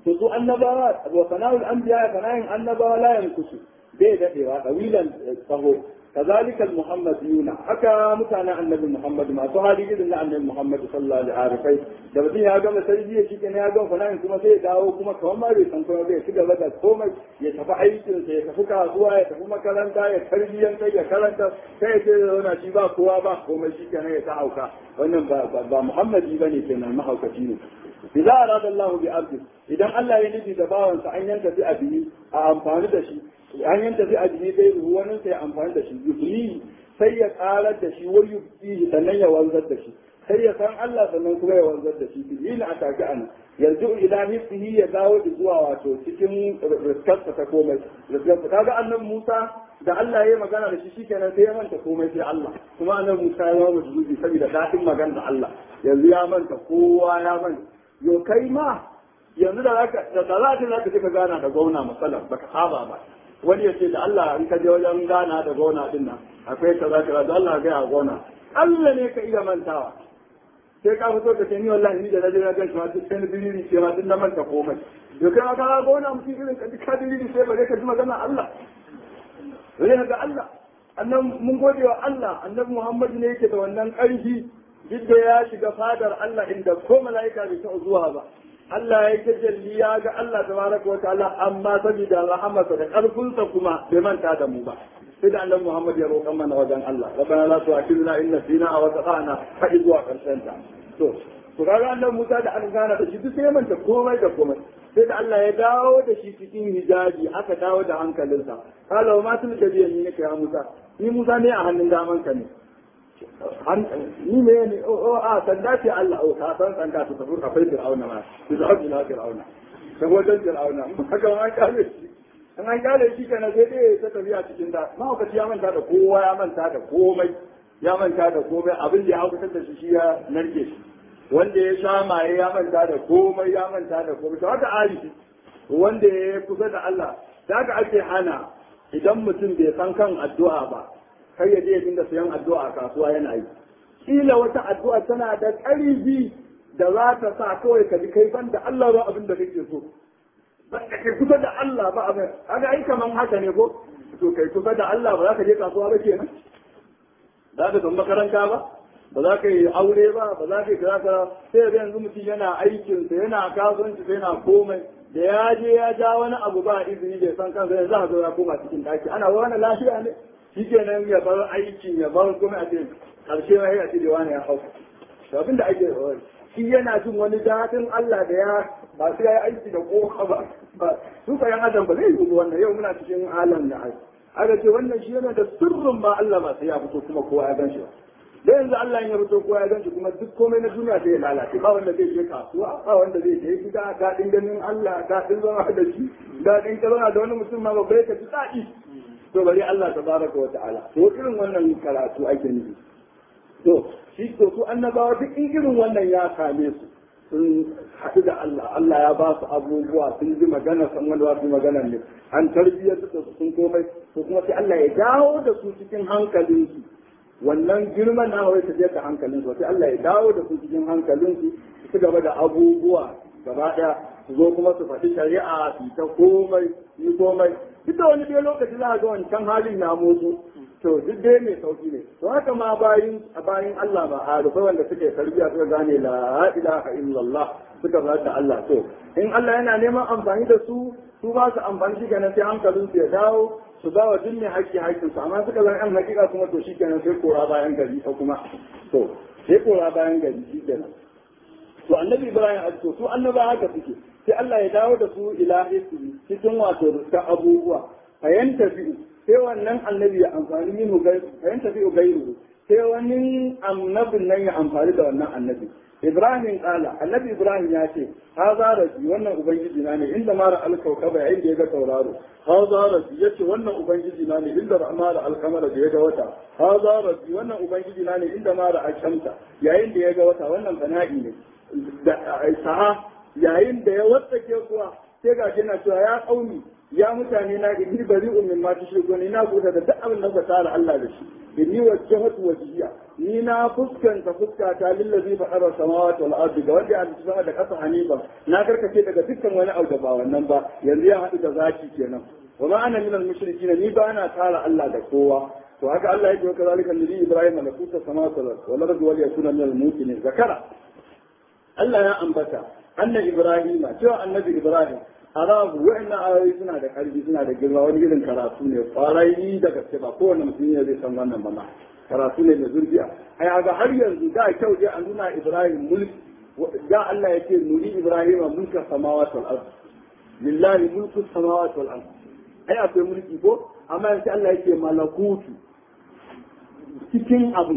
to su annabawa wa sana'ul anbiya sana'in annabawa la yankusu bai dadewa dawilan tsaho كذلك المحمديون حكى متانا النبي محمد ما سهالي إذن النبي محمد صلى الله عليه وسلم da mutum ya gama tarbiyya shi kenan ya gama fana'in kuma sai ya dawo kuma kamar ma bai san kuma bai shiga bada komai ya tafi aikin sa ya tafi kasuwa ya tafi makaranta ya tarbiyyantar ya karanta sai ya ce da zauna shi ba kowa ba komai shi kenan ya ta hauka wannan ba ba muhammadi bane kenan mahaukaci ne idza arada Allah bi abdi idan Allah ya nufi da bawansa an yanka bi abihi a amfani da shi an yanta fi ajiye dai ruwanin sai amfani da shi yufli sai ya karar da shi wani yufli sannan ya wanzar da shi sai ya san Allah sannan kuma ya wanzar da shi bilin a take an yanzu ila hifsihi ya dawo da zuwa wato cikin riskarsa ta komai riskarsa kaga annan Musa da Allah ya yi magana da shi shikenan sai ya manta komai sai Allah kuma annan Musa ya zama zubi saboda daɗin magana da Allah yanzu ya manta kowa ya manta yo kai ma yanzu da zaka da za ka zaka ka gana da gwamna masalan baka saba ba wani ya ce da Allah in ka je wajen gana da gona din nan akwai kaza kaza da Allah ga ya gona Allah ne ka iya mantawa sai ka fito ka ce ni wallahi ni da naje na gan shi ma duk sai biriri ce ma duk na manta komai to kai ka ga gona mutum irin ka duka biriri sai ba ka ji magana Allah wani ga Allah annan mun gode wa Allah annabi Muhammad ne yake da wannan ƙarfi duk da ya shiga fadar Allah inda ko mala'ika bai taɓa zuwa ba Allah ya tajalli ya ga Allah tabaraka wa ta'ala amma saboda rahamarsa da karfinsa kuma bai manta da mu ba sai da annabi Muhammad ya roƙa mana wajen Allah rabbana la tu'akhidna in nasina aw akhtana fa zuwa karshen ta to to kaga annabi Musa da an gana da shi duk sai manta komai da komai sai da Allah ya dawo da shi cikin hijabi aka dawo da hankalinsa qala wa ma tulka bi yaminika ya Musa ni Musa ne a hannun daman ka ne ni ne ne o a sanda ce Allah o ka san sanda su tafi kafai fir'auna ma su zaɓi na fir'auna ta wajen fir'auna haka an kale shi an an kale shi kana sai dai ta tafiya cikin da mahaukaci ya manta da kowa ya manta da komai ya manta da komai abin da ya haukatar da shi shi ya narke shi wanda ya sha maye ya manta da komai ya manta da komai to haka arifi wanda ya kusa da Allah da haka ake hana idan mutum bai san kan addu'a ba kai ya je ya dinga sayan addu'a a kasuwa yana yi kila wata addu'a tana da ƙarfi da za ta sa kawai ka ji kai ban da Allah ba abin da kake so ba ka kai kusa da Allah ba abin kaga ai kaman haka ne ko to kai kusa da Allah ba za ka je kasuwa ba kenan za ka tafi makaranta ba ba za ka yi aure ba ba za ka yi kaza sai da yanzu mutum yana aikinsa yana kasuwanci sai yana komai da ya je ya ja wani abu ba izini bai san kansa yanzu za ka zo ya koma cikin daki ana wani lafiya ne shi kenan ya bar aikin ya bar kuma a ce karshe ma ya ce da wani ya hau to abin da ake shi yana jin wani daɗin Allah da ya ba sai ya yi aiki da koka ba ba su ka yan adam ba zai yi wannan yau muna cikin alam da ai aka ce wannan shi yana da sirrin ba Allah ba sai ya fito kuma kowa ya gan shi ba da yanzu Allah ya fito kowa ya gan shi kuma duk komai na duniya sai ya lalace ba wanda zai je kasuwa ba wanda zai je gida daɗin ganin Allah daɗin zama da shi daɗin karona da wani mutum ma babba ya ji daɗi to bari Allah tabaraka wa ta'ala to irin wannan karatu ake nufi to shi to su annabawa duk in irin wannan ya same su sun haɗu da Allah Allah ya ba su abubuwa sun ji magana san wanda wasu magana ne an tarbiyyar da su sun komai to kuma sai Allah ya dawo da su cikin hankalinsu wannan girman na wai tafiya da hankalinsu sai Allah ya dawo da su cikin hankalinsu su gaba da abubuwa gaba ɗaya su zo kuma su faɗi shari'a su ta komai yi komai duk da wani dai lokaci za a ga wancan halin na motsu to duk dai mai sauki ne to haka ma bayin a bayin Allah ba a rufe wanda suke tarbiyya suka gane la ilaha illallah suka ba da Allah to in Allah yana neman amfani da su su ba su amfani shi kenan sai hankalin su ya dawo su ba wa duk mai haƙƙi haƙƙin su amma suka zan yan hakika kuma to shi kenan sai kora bayan gari ko kuma to sai kora bayan gari shi kenan to annabi Ibrahim a to su annaba haka suke sai Allah ya dawo da su ila hisbi cikin wato ruska abubuwa fayan tafi sai wannan annabi ya amfani min gai fayan tafi gairu sai wani annabin nan ya amfani da wannan annabi Ibrahim kala annabi Ibrahim ya ce haza rabbi wannan ubangiji na ne inda mara alkaukaba yayin da ya ga tauraro haza rabbi yace wannan ubangiji na ne inda mara alkamara da ya ga wata haza rabbi wannan ubangiji na ne inda mara alshamta yayin da ya ga wata wannan fana'i ne da sa'a yayin da ya watsake kuwa sai ga na cewa ya kauni ya mutane na inni bari min ma tushriku ni na kuta da duk abin da ka tara Allah da shi inni wajjahatu wajhiya ni na fuskanta fuskata lillazi fa'ara samawati wal ardi ga wanda ya sama da kasa hanifa na karkace daga dukkan wani abu da ba wannan ba yanzu ya haɗu da zaki kenan wa ma ana minal mushrikin ni ba na tara Allah da kowa to haka Allah yake wa kazalika nabi Ibrahim malakuta samawati wal ardi wal yakuna minal muqinin zakara Allah ya ambata anna Ibrahim cewa annabi Ibrahim arabu wa'annan ayoyi suna da karfi suna da girma wani irin karatu ne kwarai da gaske ba kowane mutum ne zai san wannan ba karatu ne da zurfiya ai ga har yanzu da kyau dai an nuna Ibrahim mulki da Allah yake nuri Ibrahim mulka samawati wal ard lillahi mulku samawati wal ard ai akwai mulki ko amma yanzu Allah yake malakutu cikin abu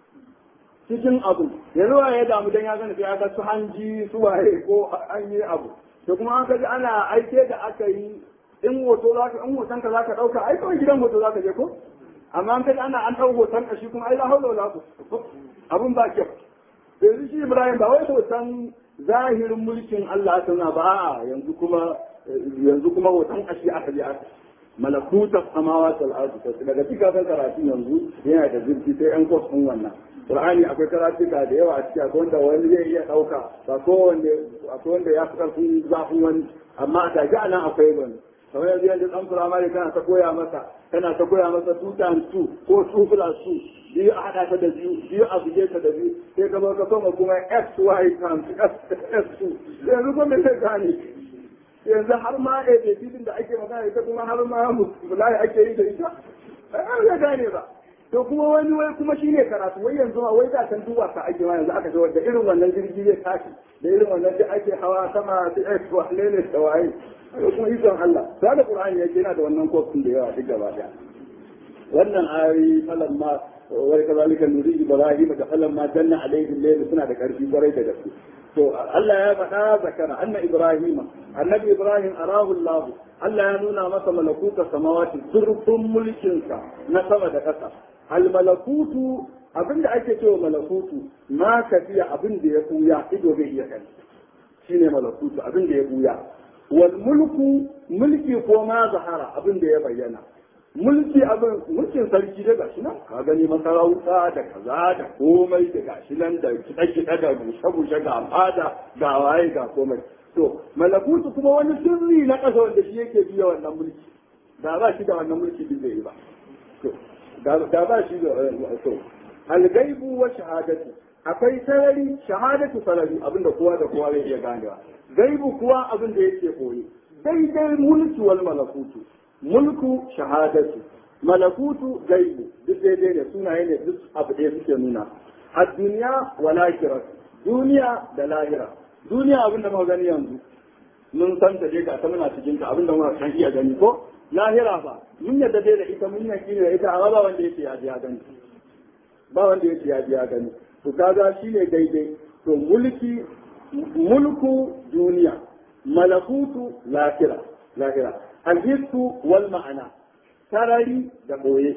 cikin abu yanzu ya damu dan ya gani sai ya ga su hanji su waye ko an yi abu to kuma an kaji ana aike da aka yi in hoto za ka in hoton ka za ka ɗauka ai kawai gidan hoto za ka je ko amma an kaji ana an ɗau hoton ka shi kuma ai la haula wala quwwata abun ba kyau yanzu shi Ibrahim ba wai hoton zahirin mulkin Allah ta na ba yanzu kuma yanzu kuma hoton kashi aka je aka malakuta samawati wal ardi daga cikin karatu yanzu yana da zurfi sai an kwas din wannan Qur'ani akwai karatuka da yawa a ciki akwai wanda wani zai iya ɗauka ba kowanne akwai wanda ya fi ƙarfin zafin wani amma a take anan akwai wani kamar yanzu yanzu ɗan firamare kana ta koya masa kana ta koya masa two times two ko two plus two biyu a haɗa ta da biyu biyu a buge ta da biyu sai ka zo ka soma kuma x y times s two yanzu kuma zai gane yanzu har ma a da da ake magana ita kuma har ma mulai ake yi da ita ai zai gane ba to kuma wani wai kuma shine karatu wai yanzu ma wai da kan duba ka ake ma yanzu aka zo da irin wannan jirgi zai tashi da irin wannan da ake hawa sama da X wa lele da waye to kuma ikon Allah da da Qur'ani yake yana da wannan kofin da yawa duk gaba daya wannan ayoyi falamma wai kazalika nuri ibrahim da falamma janna alaihi layl suna da karfi kwarai da gaske to Allah ya faɗa zakara anna ibrahima annabi ibrahim arahu Allah Allah ya nuna masa malakuta samawati zurfin mulkinsa na sama da ƙasa al malakutu abinda ake cewa malakutu ma kafiya abin da ya buya ido bai iya gani shine malakutu abin da ya buya wal mulku mulki ko ma zahara abin da ya bayyana mulki abin mulkin sarki da gashi nan ka gani masarauta da kaza da komai da gashi nan da kiɗa-kiɗa da bushe-bushe ga fada ga waye ga komai to malakutu kuma wani sirri na ƙasa wanda shi yake biya wannan mulki da ba shi da wannan mulki din zai yi ba to da ba shi da to algaibu wa shahadatu akwai sarari shahadatu sarari abinda kowa da kowa zai iya ganewa gaibu kuwa abin da yake koyi daidai mulki wal malakutu mulku shahadatu malakutu gaibu duk daidai ne sunaye ne duk abu ɗaya suke nuna a duniya wa lahira duniya da lahira duniya abin da muka gani yanzu mun san ta je ga ta muna cikin ta abin da muka san iya gani ko lahira ba mun yadda dai da ita mun yaki da ita amma ba wanda yake ya ji ya gani ba wanda yake ya ji ya gani to kaga shine daidai to mulki mulku duniya malakutu lahira lahira alhissu wal ma'ana sarari da ɓoye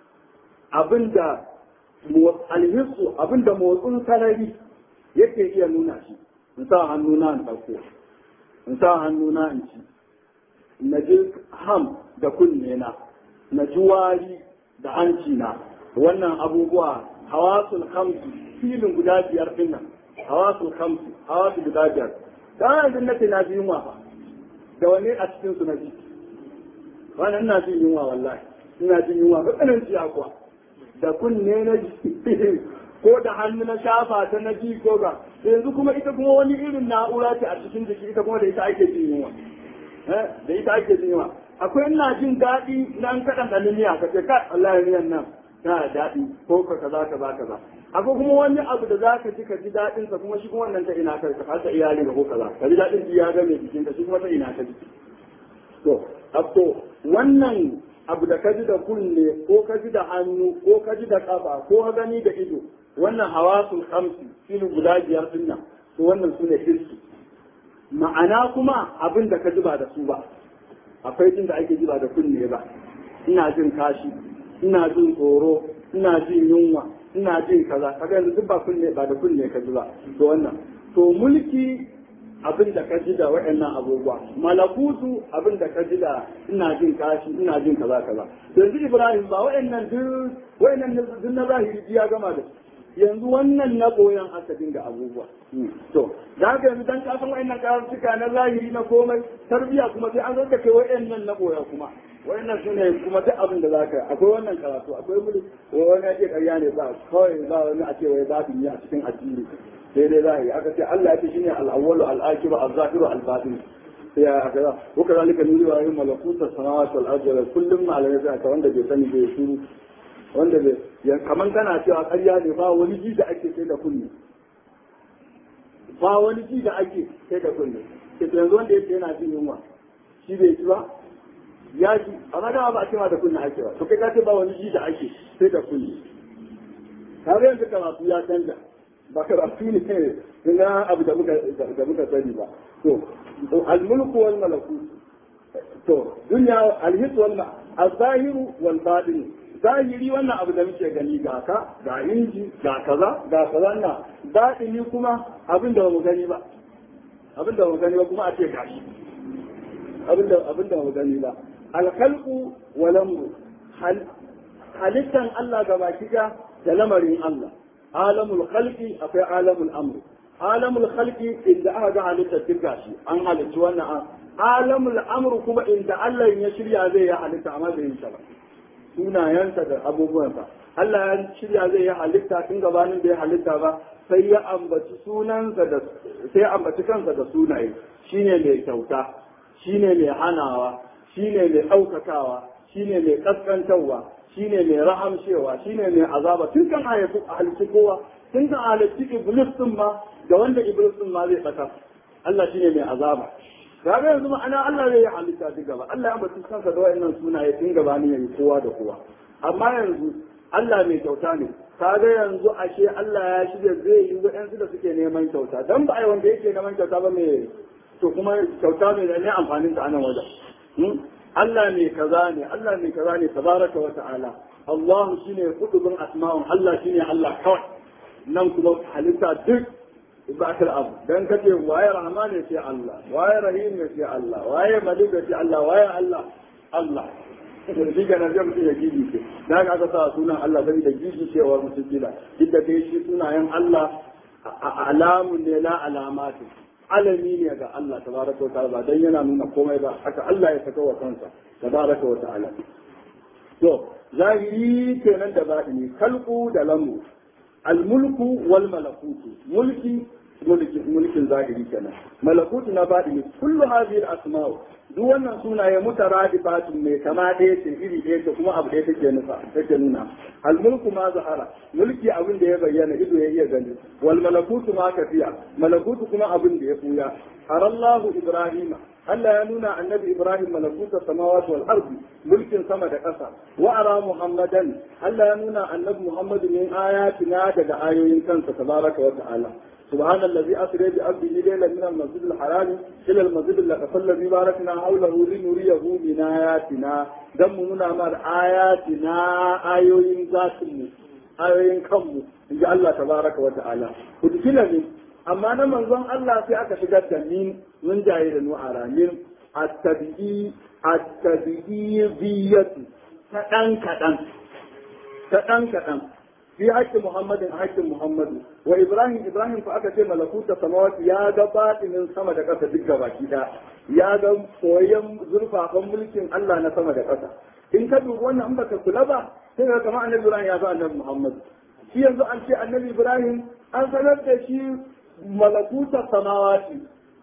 abinda alhissu abinda motsin sarari yake iya nuna shi in sa hannuna in ɗauko in sa hannuna in ci na ji ham da kunne na na ji wari da hanci na wannan abubuwa hawasul khamsu filin guda biyar din nan hawasul khamsu hawasul guda biyar dan yanzu nake na ji yunwa fa da wani a cikin su na ji wannan ina jin yunwa wallahi ina jin yunwa ba tsanin ciya kuwa da kunne na ji ko da hannu na shafa ta na ji ko ga yanzu kuma ita kuma wani irin na'ura ce a cikin jiki ita kuma da ita ake jin yunwa da ita ake jin yunwa akwai ina jin daɗi na an kaɗan ɗanin miya ka ce kai wallahi miyan nan tana daɗi ko ka kaza kaza kaza akwai kuma wani abu da za ka ji ka ji daɗin sa kuma shi kuma wannan ta ina ka ka ta iyali ko kaza ka ji daɗin ya ga mai jikin ka shi kuma ta ina ka ji to abto wannan abu da ka ji da kunne ko ka ji da hannu ko ka ji da kafa ko ka gani da ido wannan hawasul khamsi shine guda biyar din nan to wannan sune hissi ma'ana kuma abin da ka ji ba da su ba akwai jin da ake ji ba da kunne ba ina jin kashi ina jin tsoro ina jin yunwa ina jin kaza kaga yanzu duk ba kunne ba da kunne ka ji ba to wannan to mulki abin da ka ji da waɗannan abubuwa malakutu abin da ka ji da ina jin kashi ina jin kaza kaza yanzu ibrahim ba waɗannan duk waɗannan duk na zahiri ya gama da yanzu wannan na koyan aka dinga abubuwa to da haka yanzu dan kasan waɗannan karatuka na zahiri na komai tarbiya kuma sai an zaka kai waɗannan na koya kuma waɗannan su ne kuma duk abin da zaka akwai wannan karatu akwai mulki wani ake karya ne ba kawai ba wani a ce wai babu yi a cikin addini sai dai zahiri aka ce Allah ya ce shine al-awwalu al-akhiru al-zahiru al-batin ya aka za ko kazalika nuri wa yin malakuta samawati wal ardi kullum malamai sai aka wanda bai sani bai shuru wanda bai ya kaman kana cewa ƙarya ne ba wani ji da ake sai da kunne ba wani ji da ake sai da kunne ke yanzu wanda yake yana jin yunwa shi bai ci ba ya ji amma dama ba a cewa da kunne ake ba to kai ka ce ba wani ji da ake sai da kunne ka yanzu karatu ya canja ba karatu ne na abu da muka da muka sani ba to al-mulku wal malakut to dunya al-his wal al-zahiru wal batin zahiri wannan abu da muke gani ga ka ga inji ga kaza ga kaza na batini kuma abin da mu gani ba abin da mu gani ba kuma a ce gashi abin da abin da mu gani ba al-khalqu wal amru halittan Allah ga baki da lamarin Allah alamul khalqi akwai alamul amru alamul khalqi inda aka ga halittar duk gashi an halitta wannan alamul amru kuma inda Allah ya shirya zai yi halitta amma bai yi ta ba sunayensa da abubuwansa Allah ya shirya zai yi halitta tun gabanin da ya halitta ba sai ya ambaci sunansa da sai ya ambaci kansa da sunaye shine mai kyauta shine mai hanawa shine mai ɗaukakawa shine mai kaskantarwa shine mai rahamshewa shine mai azaba tun kan ayatu halitta kowa tun kan halitta iblis din ma da wanda iblis din ma zai fata Allah shine mai azaba kaga yanzu ma'ana Allah zai yi halitta duk gaba Allah ya bata kansa da wayannan sunaye tun gaba ne yayi kowa da kowa amma yanzu Allah mai kyauta ne kaga yanzu ashe Allah ya shirya zai yi waɗansu da suke neman kyauta dan ba ai wanda yake neman kyauta ba mai to kuma kyauta mai ne amfanin ta anan wajen Allah mai kaza ne Allah mai kaza ne tabaraka wa ta'ala Allah shine kudubin asma'un Allah shine Allah kawai nan kuma halitta duk ibakar abu dan kace waye rahman ne sai Allah waye rahim ne sai Allah waye malik ne sai Allah waye Allah Allah shi ga nan mutum ya gidi ce da ka aka sa sunan Allah sai da gidi cewa mutum kila duk da dai shi sunayen Allah alamun ne la alamatu alami ne ga Allah tabaraka wa ta'ala dan yana nuna komai ba haka Allah ya saka wa kansa tabaraka wa ta'ala to zahiri kenan da batini kalku da lamu almulku wal malakutu mulki mulki mulkin zahiri kenan malakutu na batini kullu hadhihi al-asma'u duk wannan sunaye mutaradifatun mai kama ɗaya ce iri ɗaya ce kuma abu ɗaya take nufa take nuna almulku ma zahara mulki abin da ya bayyana ido ya iya gani wal malakutu ma kafiya malakutu kuma abin da ya fuya harallahu ibrahima Allah ya nuna annabi Ibrahim malakuta samawati wal ardi mulkin sama da ƙasa wa ara Muhammadan Allah ya nuna annabi Muhammad min ayatina daga ayoyin kansa tabaraka wa ta'ala سبحان الذي أسرى بعبده ليلا من المسجد الحرام إلى المسجد الأقصى الذي باركنا حوله لنريه من آياتنا دم منا مر آياتنا آيوين ذاتنا آيوين كم إن الله تبارك وتعالى ودخل من amma na manzon Allah sai aka shigar da min mun jaye da nu'ara min at-tabi'i at-tabi'iyyatu ta dan kadan ta dan kadan fi haƙƙin Muhammadin a haƙƙin Muhammadu wa Ibrahim Ibrahim fa aka ce malakuta samawati ya ga batinin sama da ƙasa duk gabaki da ya ga koyon zurfafan mulkin Allah na sama da ƙasa in ka dubi wannan in baka kula ba sai ka kama annabi Ibrahim ya ga annabi Muhammadu shi yanzu an ce annabi Ibrahim an sanar da shi malakuta samawati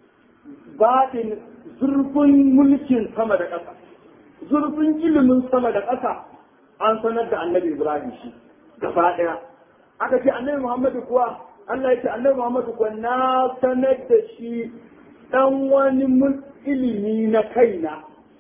batin zurfin mulkin sama da ƙasa zurfin ilimin sama da ƙasa an sanar da annabi Ibrahim shi gaba ɗaya aka ce annabi Muhammadu kuwa Allah ya ce annabi Muhammadu kuwa na sanar da shi ɗan wani ilimi na kaina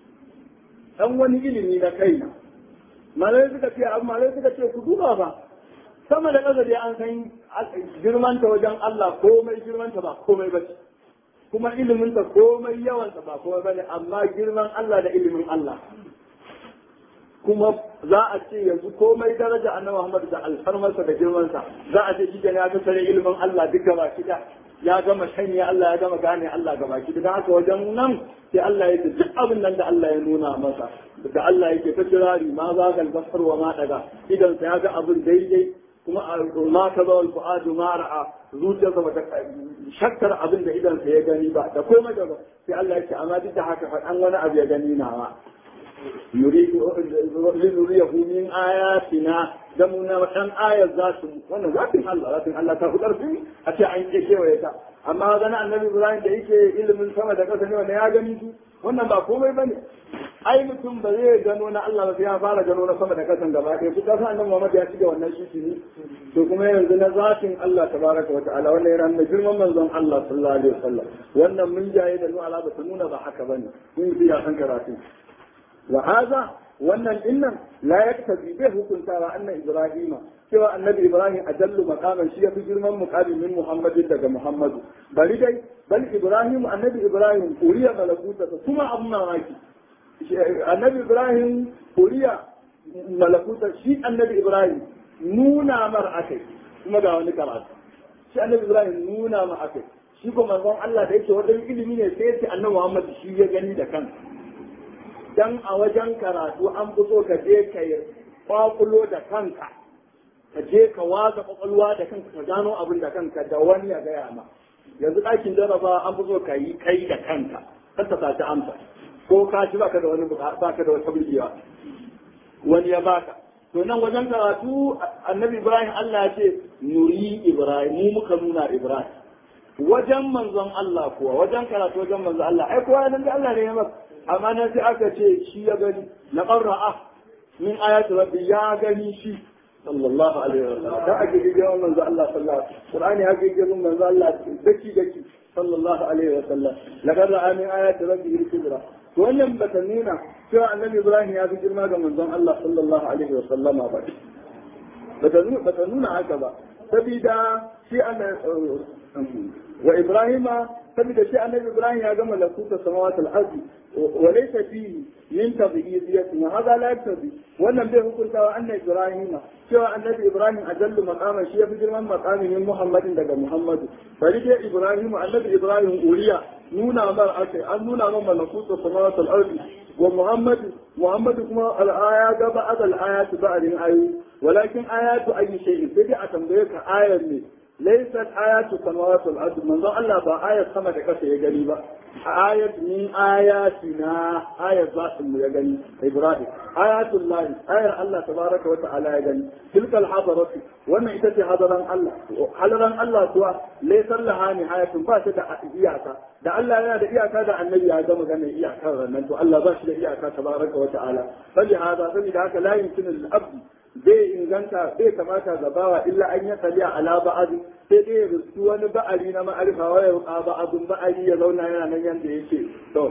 ɗan wani ilimi na kaina malai suka ce abu malai suka ce ku duba ba sama da ƙasa dai an san girmanta wajen Allah komai girmanta ba komai ba ce kuma iliminta komai yawansa ba komai ba ne amma girman Allah da ilimin Allah kuma za a ce yanzu komai daraja annabi Muhammad da alfarmarsa da girmansa za a ce shi ya kasare ilimin Allah duka ba shida ya gama shanye Allah ya gama gane Allah gaba ki da haka wajen nan sai Allah ya duk abin nan da Allah ya nuna masa da Allah yake ta kirari ma za ga basar wa ma daga idan sa ya ga abin daidai kuma ma ka zo al-fuadu ma ra'a zuciyarsa bata shakkar abin da idan sa ya gani ba da komai da sai Allah ya ce amma duk da haka fa an wani abu ya gani nawa linuriyahu min ayatina da mun na dan ayar za su wannan zatin Allah zatin Allah ta hudar su a ce an ke kewaye ta amma ga annabi Ibrahim da yake ilimin sama da ƙasa ne wanda ya gani su wannan ba komai bane ai mutum ba zai gano na Allah ba sai ya fara gano na sama da ƙasan gaba ɗaya su kasa annabi Muhammad ya shiga wannan shi ne to kuma yanzu na zatin Allah tabaraka wa ta'ala wannan yana nuna girman manzon Allah sallallahu alaihi wasallam wannan mun jaye da nuna ba ta nuna ba haka bane mun yi ya san karatu وهذا wannan dinnan la yaktabi bai hukuntawa annan ibrahima cewa annabi ibrahim ajallu maqaman shi yafi girman muqamin min muhammadin daga muhammadu bari dai bal ibrahim annabi ibrahim uriya malakuta kuma abun mamaki annabi ibrahim uriya malakuta shi annabi ibrahim nuna mar akai kuma ga wani karatu shi annabi ibrahim nuna mar akai shi ko manzon Allah da yake wajen ilimi ne sai ya ce annabi muhammad shi ya gani da kansa dan a wajen karatu an fito ka je ka yi kwakulo da kanka ka je ka watsa kwakwalwa da kanka ka gano abin da kanka da wani ya gaya ma yanzu ɗakin jaraba an fito ka yi kai da kanka kan ta saci amsa ko ka ci baka da wani baka da wata burgewa wani ya baka to nan wajen karatu annabi ibrahim Allah ya ce nuri ibrahim mu muka nuna ibrahim wajen manzon Allah kuwa wajen karatu wajen manzon Allah ai kowa nan da Allah ne ya masa amma nan sai aka ce shi ya gani na qarra'a min ayati rabbi ya gani shi sallallahu alaihi wasallam da ake gidan manzo Allah sallallahu alaihi wasallam Qur'ani ake gidan manzo Allah daki daki sallallahu alaihi wasallam laqad ra'a min ayati rabbi al-kubra to wannan bata nuna cewa annabi Ibrahim ya fi girma ga manzon Allah sallallahu alaihi wasallam ba bata nuna bata nuna haka ba sabida shi wa Ibrahima saboda shi annabi Ibrahim ya gama lakuta samawat al-ardi wa laysa fihi min tadhiyati wa hada la yaktabi wannan bai hukunta wa annabi Ibrahim cewa annabi Ibrahim ajallu maqama shi yafi girman maqamin min Muhammadin daga Muhammadu bari dai Ibrahim annabi Ibrahim uriya nuna mar akai an nuna man malakuta samawat al-ardi wa Muhammad Muhammad kuma al-aya ga ba'd al-ayat ba'din ayu walakin ayatu ayi shay'in sai dai a tambaye ka ayar ne laysat ayatu samawati wal ardi manzo Allah ba ayat sama da kasa ya gani ba ayat min ayatina ayat zatin mu ya gani Ibrahim ayatul lahi ayar Allah tabaraka wa ta'ala ya gani tilka al hadaratu wannan ita ce hadaran Allah hadaran Allah kuwa laysa laha nihayatun ba ta da iyaka da Allah yana da iyaka da annabi ya gama ganin iyakar nan to Allah ba shi da iyaka tabaraka wa ta'ala sabi hada saboda haka la yumkinu lil abdi bai inganta bai kamata ga bawa illa an ya tsali ala ba'adi sai dai ya rusu wani ba'ari na ma'arifa wa ya ba'adun ba'ari ya zauna yana nan yanda yake to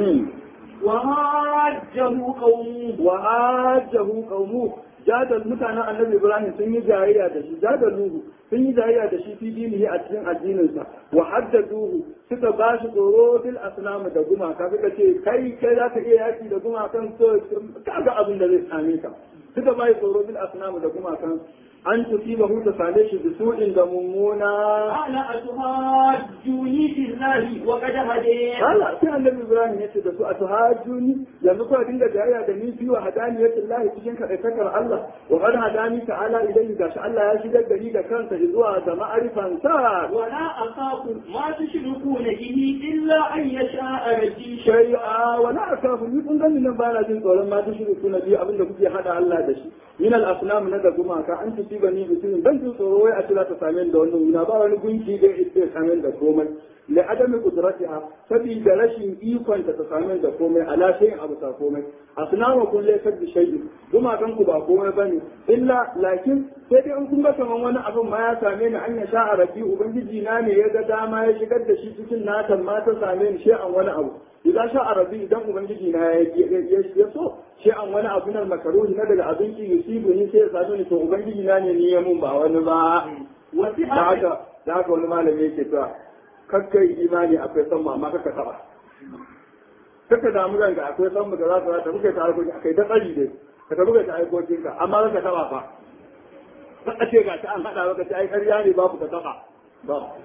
وهاجه قومه وهاجه قومه jadal mutanen annabi ibrahim sun yi jayayya da shi jadaluhu sun yi jayayya da shi fi dinihi a cikin addininsa wa haddaduhu suka ba shi tsoro bil asnam da gumaka suka ce kai kai za ka iya yaki da gumakan so kaga abin da zai same ka suka ba shi tsoro bil asnam da gumakan an tusibahu ta same shi da su'in da mummuna قال أتهاجوني في الله وقد هديت Allah sai annabi Ibrahim ya ce da su a tuhajuni yanzu kuwa dinga jayayya da ni biyu hadaniyatin lahi cikin kaɗaitakar Allah wa qad hadani ta'ala idan gashi Allah ya shigar da ni da kansa zuwa ga ma'arifan sa ولا أخاف ما تشركون به إلا أن يشاء ربي shay'a wa la akafu ni kun gani nan ba na jin tsoron ma tushriku na biyu abinda kuke hada Allah da shi min al asnam na da gumaka an tusiba ni bisin ban jin tsoro wai a cira ta same ni da wannan wuna ba wani gunki da ya same ni da komai la adami qudratiha sabida rashin ikon ta ta same ni da komai ala shay'in abu ta komai asnama kun laysa bi shay'in gumakan ku ba komai bane illa lakin sai dai in kun ga kaman wani abin ma ya same ni an ya sha rabbi ubangiji na ne ya ga dama ya shigar da shi cikin natan ma ta same ni shay'an wani abu idan sha arabi idan ubangiji na ya so shi an wani abu nan makaruhi na daga abinci yusibu ni sai ya sadu ni to ubangiji na ne ni ya mun ba wani ba da haka da haka wani malami yake cewa kakkai imani akwai san amma kaka taba kaka damu ranka akwai san mu da za ka ta kuka ta harkoki akai da tsari dai ka ta buga ta aikokin ka amma kaka taba fa ka ce ga ta an hada maka ta ai ƙarya ne babu ka taba ba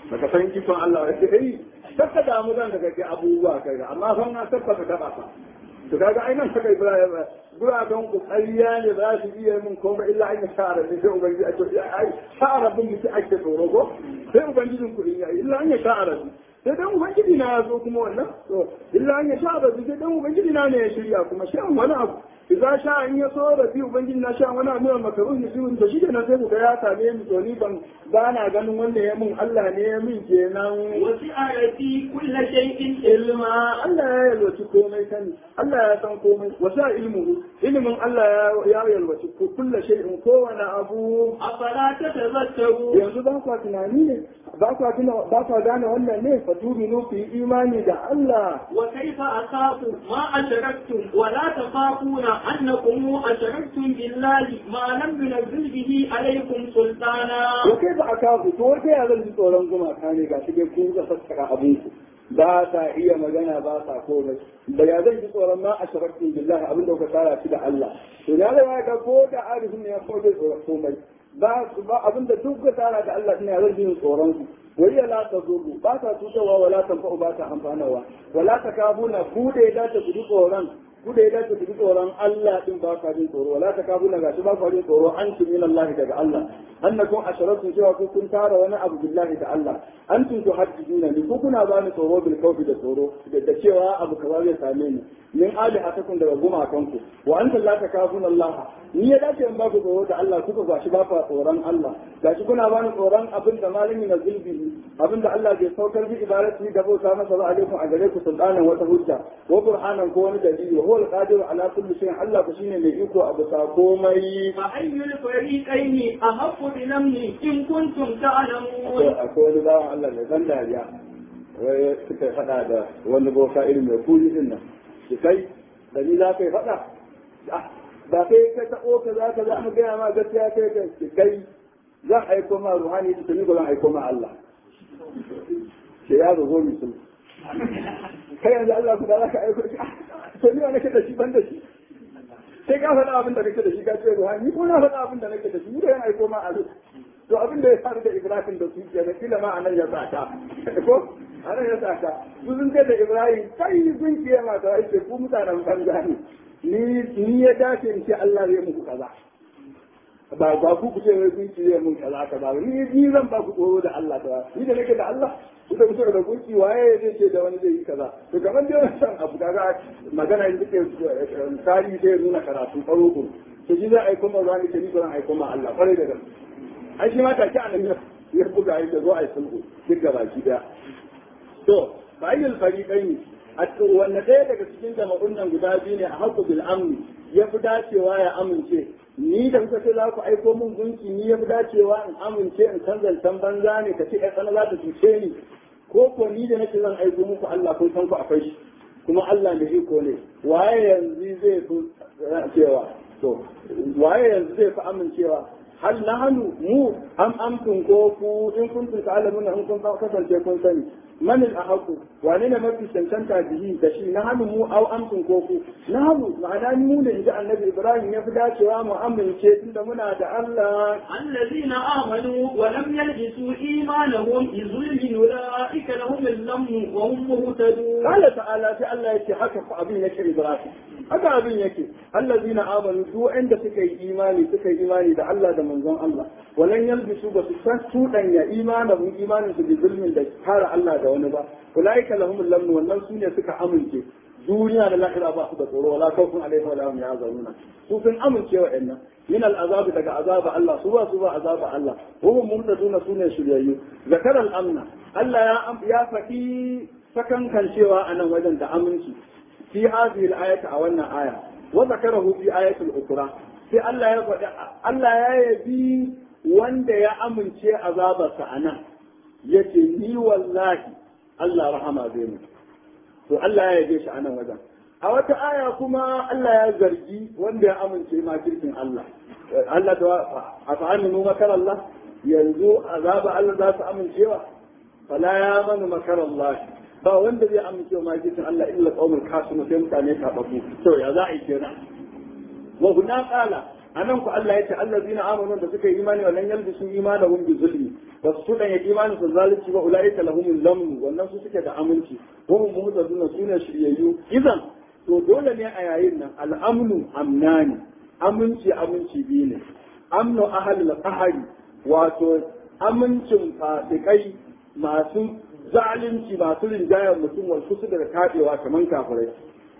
baka san ikon Allah ya ce eh saka damu zan daga ke abubuwa kai amma fa na tabbata ka ba to kaga ai nan saka Ibrahim guraben ku ƙarya ne ba su iya min komai illa an yi sha'ara ne sai ubangiji a ce ai sha'ara bin mutum ake tsoro ko sai ubangijin ku in yi illa an yi sha'ara sai dan ubangiji na ya zo kuma wannan to illa an ya sha rabi sai dan ubangiji na ne ya shirya kuma shan wani abu idan sha in ya so rabi ubangiji na sha wani abu mai makaruhi shi da shi kenan sai ku ga ya same ni to ni ban ba na ganin wanda ya mun Allah ne ya min kenan وسع في كل شيء ilma Allah ya yalwaci komai sani Allah ya san komai wasa ilmuhu ilimin Allah ya yalwaci kullu shay'in kowane abu أفلا تتذكرون yanzu ba kwa tunani ne ba kwa tuna ba kwa gane wannan ne fa tuminu fi imani da Allah وكيف أخاف ما أشركتم ولا تخافون أنكم أشركتم بالله ما لم ينزل به عليكم سلطانا to kai ba aka ku to kai ya zan ji tsoron gumaka ne ga shi dai kun ga fassara abin ku ba sa iya magana ba sa komai da ya zan ji tsoron ma ashraktu billahi abin da kuka tara shi da Allah to ya ga ga ko da arifin ne ya ko da tsoron komai ba ba abin da duk ka tara da Allah ne ya zan ji tsoron ku wai la ta zuru ba ta tutarwa wala tanfa'u ba ta amfanarwa wala ta kafuna ku da ya dace ku ji tsoron ku da ya dace ku ji tsoron Allah din ba ka jin tsoro wala ta kafuna gashi ba ka jin tsoro an min Allah daga Allah annakum asharatun cewa ku kun tara wani abu billahi da Allah antum tuhaddiduna ni ku kuna ba ni tsoro bil kawfi da tsoro da cewa abu kaza zai same ni min ali hatakum daga gumakanku wa antum la takafuna Allah ni ya dace in ba ku tsoro da Allah kuka gashi ba ku tsoron Allah gashi kuna ba ni tsoron abin da malami na zulbi abin da Allah bai saukar bi ibadati da bauta masa ba alaikum a gare ku sultanan wata hujja wa qur'anan ko wani dalili wa huwa al-qadiru ala kulli shay'in Allah ku shine mai iko a bisa komai فأي الفريقين أحق بالأمن إن كنتم تعلمون akwai wani bawan Allah mai ban dariya wai suka faɗa da wani boka irin mai kuri din nan shi kai da ni za ka yi faɗa ba kai ka taɓo ka za ka za mu gaya ma gaskiya kai ka shi kai zan aiko ma ruhani shi ni ba zan aiko ma Allah ke ya zo zo mutum kai yanzu Allah ku da za ka aiko shi to ni wa nake da shi ban da shi sai ka faɗa abin da kake da shi ka ce ruhani ko na faɗa abin da nake da shi ni da yan aiko ma Allah to abin da ya faru da Ibrahim da su ke kila ma anan ya saka ko anan ya saka su sun ce da Ibrahim kai sun kiyaye ma ta yake ku mutanen banza ne ni ni ya dace in ce Allah zai muku kaza ba ba ku ku ce wai kun kiyaye mun kaza kaza ni ni zan ba ku tsoro da Allah ta ni da nake da Allah ku da kusa da gunki waye zai ce da wani zai yi kaza to kamar dai wannan san abu kaga magana yin duke tarihi sai nuna karatu tsaro ku to ji za a yi kuma zani ce ni ba zan aiko ma Allah kwarai da gaske ai shi ma take a nan ya buga ya zo a yi sulhu duk gaba ki daya to bayyul fariqaini a wanne ɗaya daga cikin jama'un nan guda biyu ne a haƙu bil amni ya fi dacewa ya amince ni da kuka ce za ku aiko min gunki ni ya fi dacewa in amince in san zancen banza ne ka ce ƴan tsana za ta cuce ni ko ko ni da nake zan aiko muku Allah kun san ku akwai shi kuma Allah mai iko ne waye yanzu zai fi cewa to waye yanzu zai fi amincewa hal nahnu mu am amtum ko ku in kuntum ta'lamuna in kun kasance kun sani man al ahqu wane ne mafi cancanta bihi da shi nahnu mu aw amtum ko ku nahnu ma'ana mu ne inda annabi ibrahim ya fi dacewa mu amince tunda muna da Allah الذين آمنوا ولم يلبسوا إيمانهم بظلم أولئك لهم الأمن وهم مهتدون قال تعالى في الله يكي حكى أبين يكي إبراهيم haka abin yake allazina amanu duk inda suka yi imani suka yi imani da Allah da manzon Allah walan yalbisu ba su san tudanya imanin imanin su bi zulmin da kare Allah da wani ba ulaika lahumul lamn wannan su ne suka amince duniya da lahira ba su da tsoro wala kawfun alaihi wala hum yahzanuna su sun amince wa inna min al'azab daga azaba Allah su ba su ba azaba Allah hum mumtaduna su ne shiryayyu zakara al-amna Allah ya ya faɗi sakankan cewa a nan wajen da aminci في هذه الآية أو أن آية وذكره في آية الأخرى في الله يقول الله يبي wanda ya amince azabarsa a nan ya ce ni wallahi Allah rahama zai mu to Allah ya yabe shi a nan wajen a wata aya kuma Allah ya zargi wanda ya amince ma kirkin Allah Allah ta a fa'aminu makar Allah yanzu azaba Allah za su amincewa fala ya manu makar Allah ba wanda zai amince wa majalisin Allah illa qaumul kasimu sai mutane tababu to ya za a yi kenan wa huna qala anan ku Allah ya ce allazina amanu da suka yi imani wannan yalbisu imanahum bi zulmi ba su dan ya imani su zalunci ba ulaika lahumul lamn wannan su suke da aminci hum muhtaduna sune shiryayyu idan to dole ne a yayin nan al'amnu amnani aminci aminci biyu ne amnu ahlul qahari wato amincin fasikai masu zalunci masu rinjayar mutum wal kusu da kadewa kaman kafirai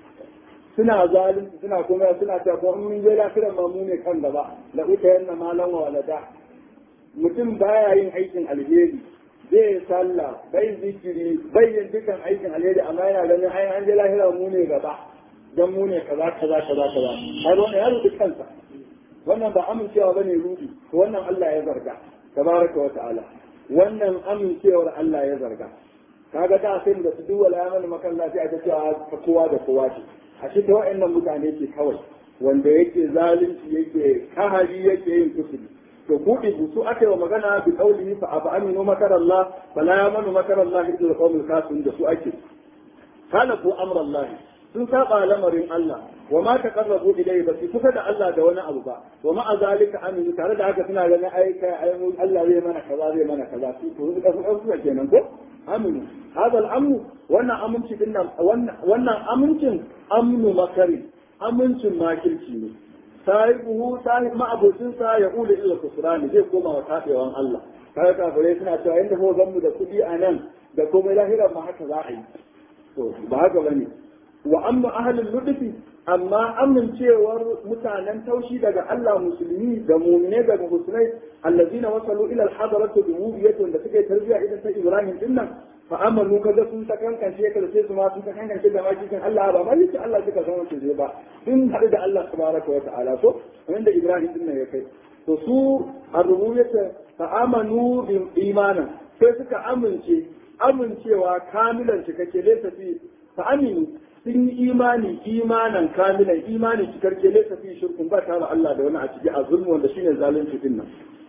suna zalunci suna kuma suna cewa ko in mun je lafiyan ma mu ne kan gaba la uta yanna malan wa walada mutum baya yin aikin alheri zai sallah bai zikiri bai yin dukan aikin alheri amma yana ganin ai an je lahira mu ne gaba dan mu ne kaza kaza kaza kaza har wannan ya rubuta kansa wannan ba amincewa bane rudi to wannan Allah ya zarga tabaraka wa ta'ala wannan amincewar Allah ya zarga kaga da sai da su duwala ya mana makalla sai aka cewa kowa da kowa ce a shi ta wa'annan mutane ke kawai wanda yake zalunci yake kahari yake yin kusuri to buɗe su aka yi wa magana bi qaulihi fa afa aminu makar Allah fala yamanu makar Allah illa qawmul kafirun da su ake kana ko amra Allah sun saba lamarin Allah wa ma taqarrabu ilayhi ba su kusa da Allah da wani abu ba wa ma azalika aminu tare da haka suna ganin ai kai ai Allah zai mana kaza zai mana kaza su to su kasu kasu kenan ko aminu hadal amnu wannan aminci din nan wannan amincin amnu makari amincin makirci ne sahibuhu sahib ma'abocin sa ya ula ila kusrani zai koma wa tabewan Allah kai kafirai suna cewa inda ko zan mu da kudi a nan da komai lahira ma haka za a yi to ba haka bane wa amma ahlul ludfi amma amincewar mutanen taushi daga Allah musulmi da mu'mine daga musulmai allazina wasalu ila al-hadarati bi rubiyyati da suke tarbiya idan ta Ibrahim din nan fa amalu kaga sun ta kankance ka da sai su ma sun ta kankance da makikin Allah ba mai ce Allah suka zama su ba sun haɗu da Allah tabaraka wa ta'ala so wanda Ibrahim din nan ya kai to su ar-rububiyyah fa amanu bi imanan sai suka amince amincewa kamilan cikakke laysa fi fa aminu sun yi imani imanan kamilan imani cikarke laysa fi shirkun ba tare Allah da wani a ciki a zulmu wanda shine zalunci din nan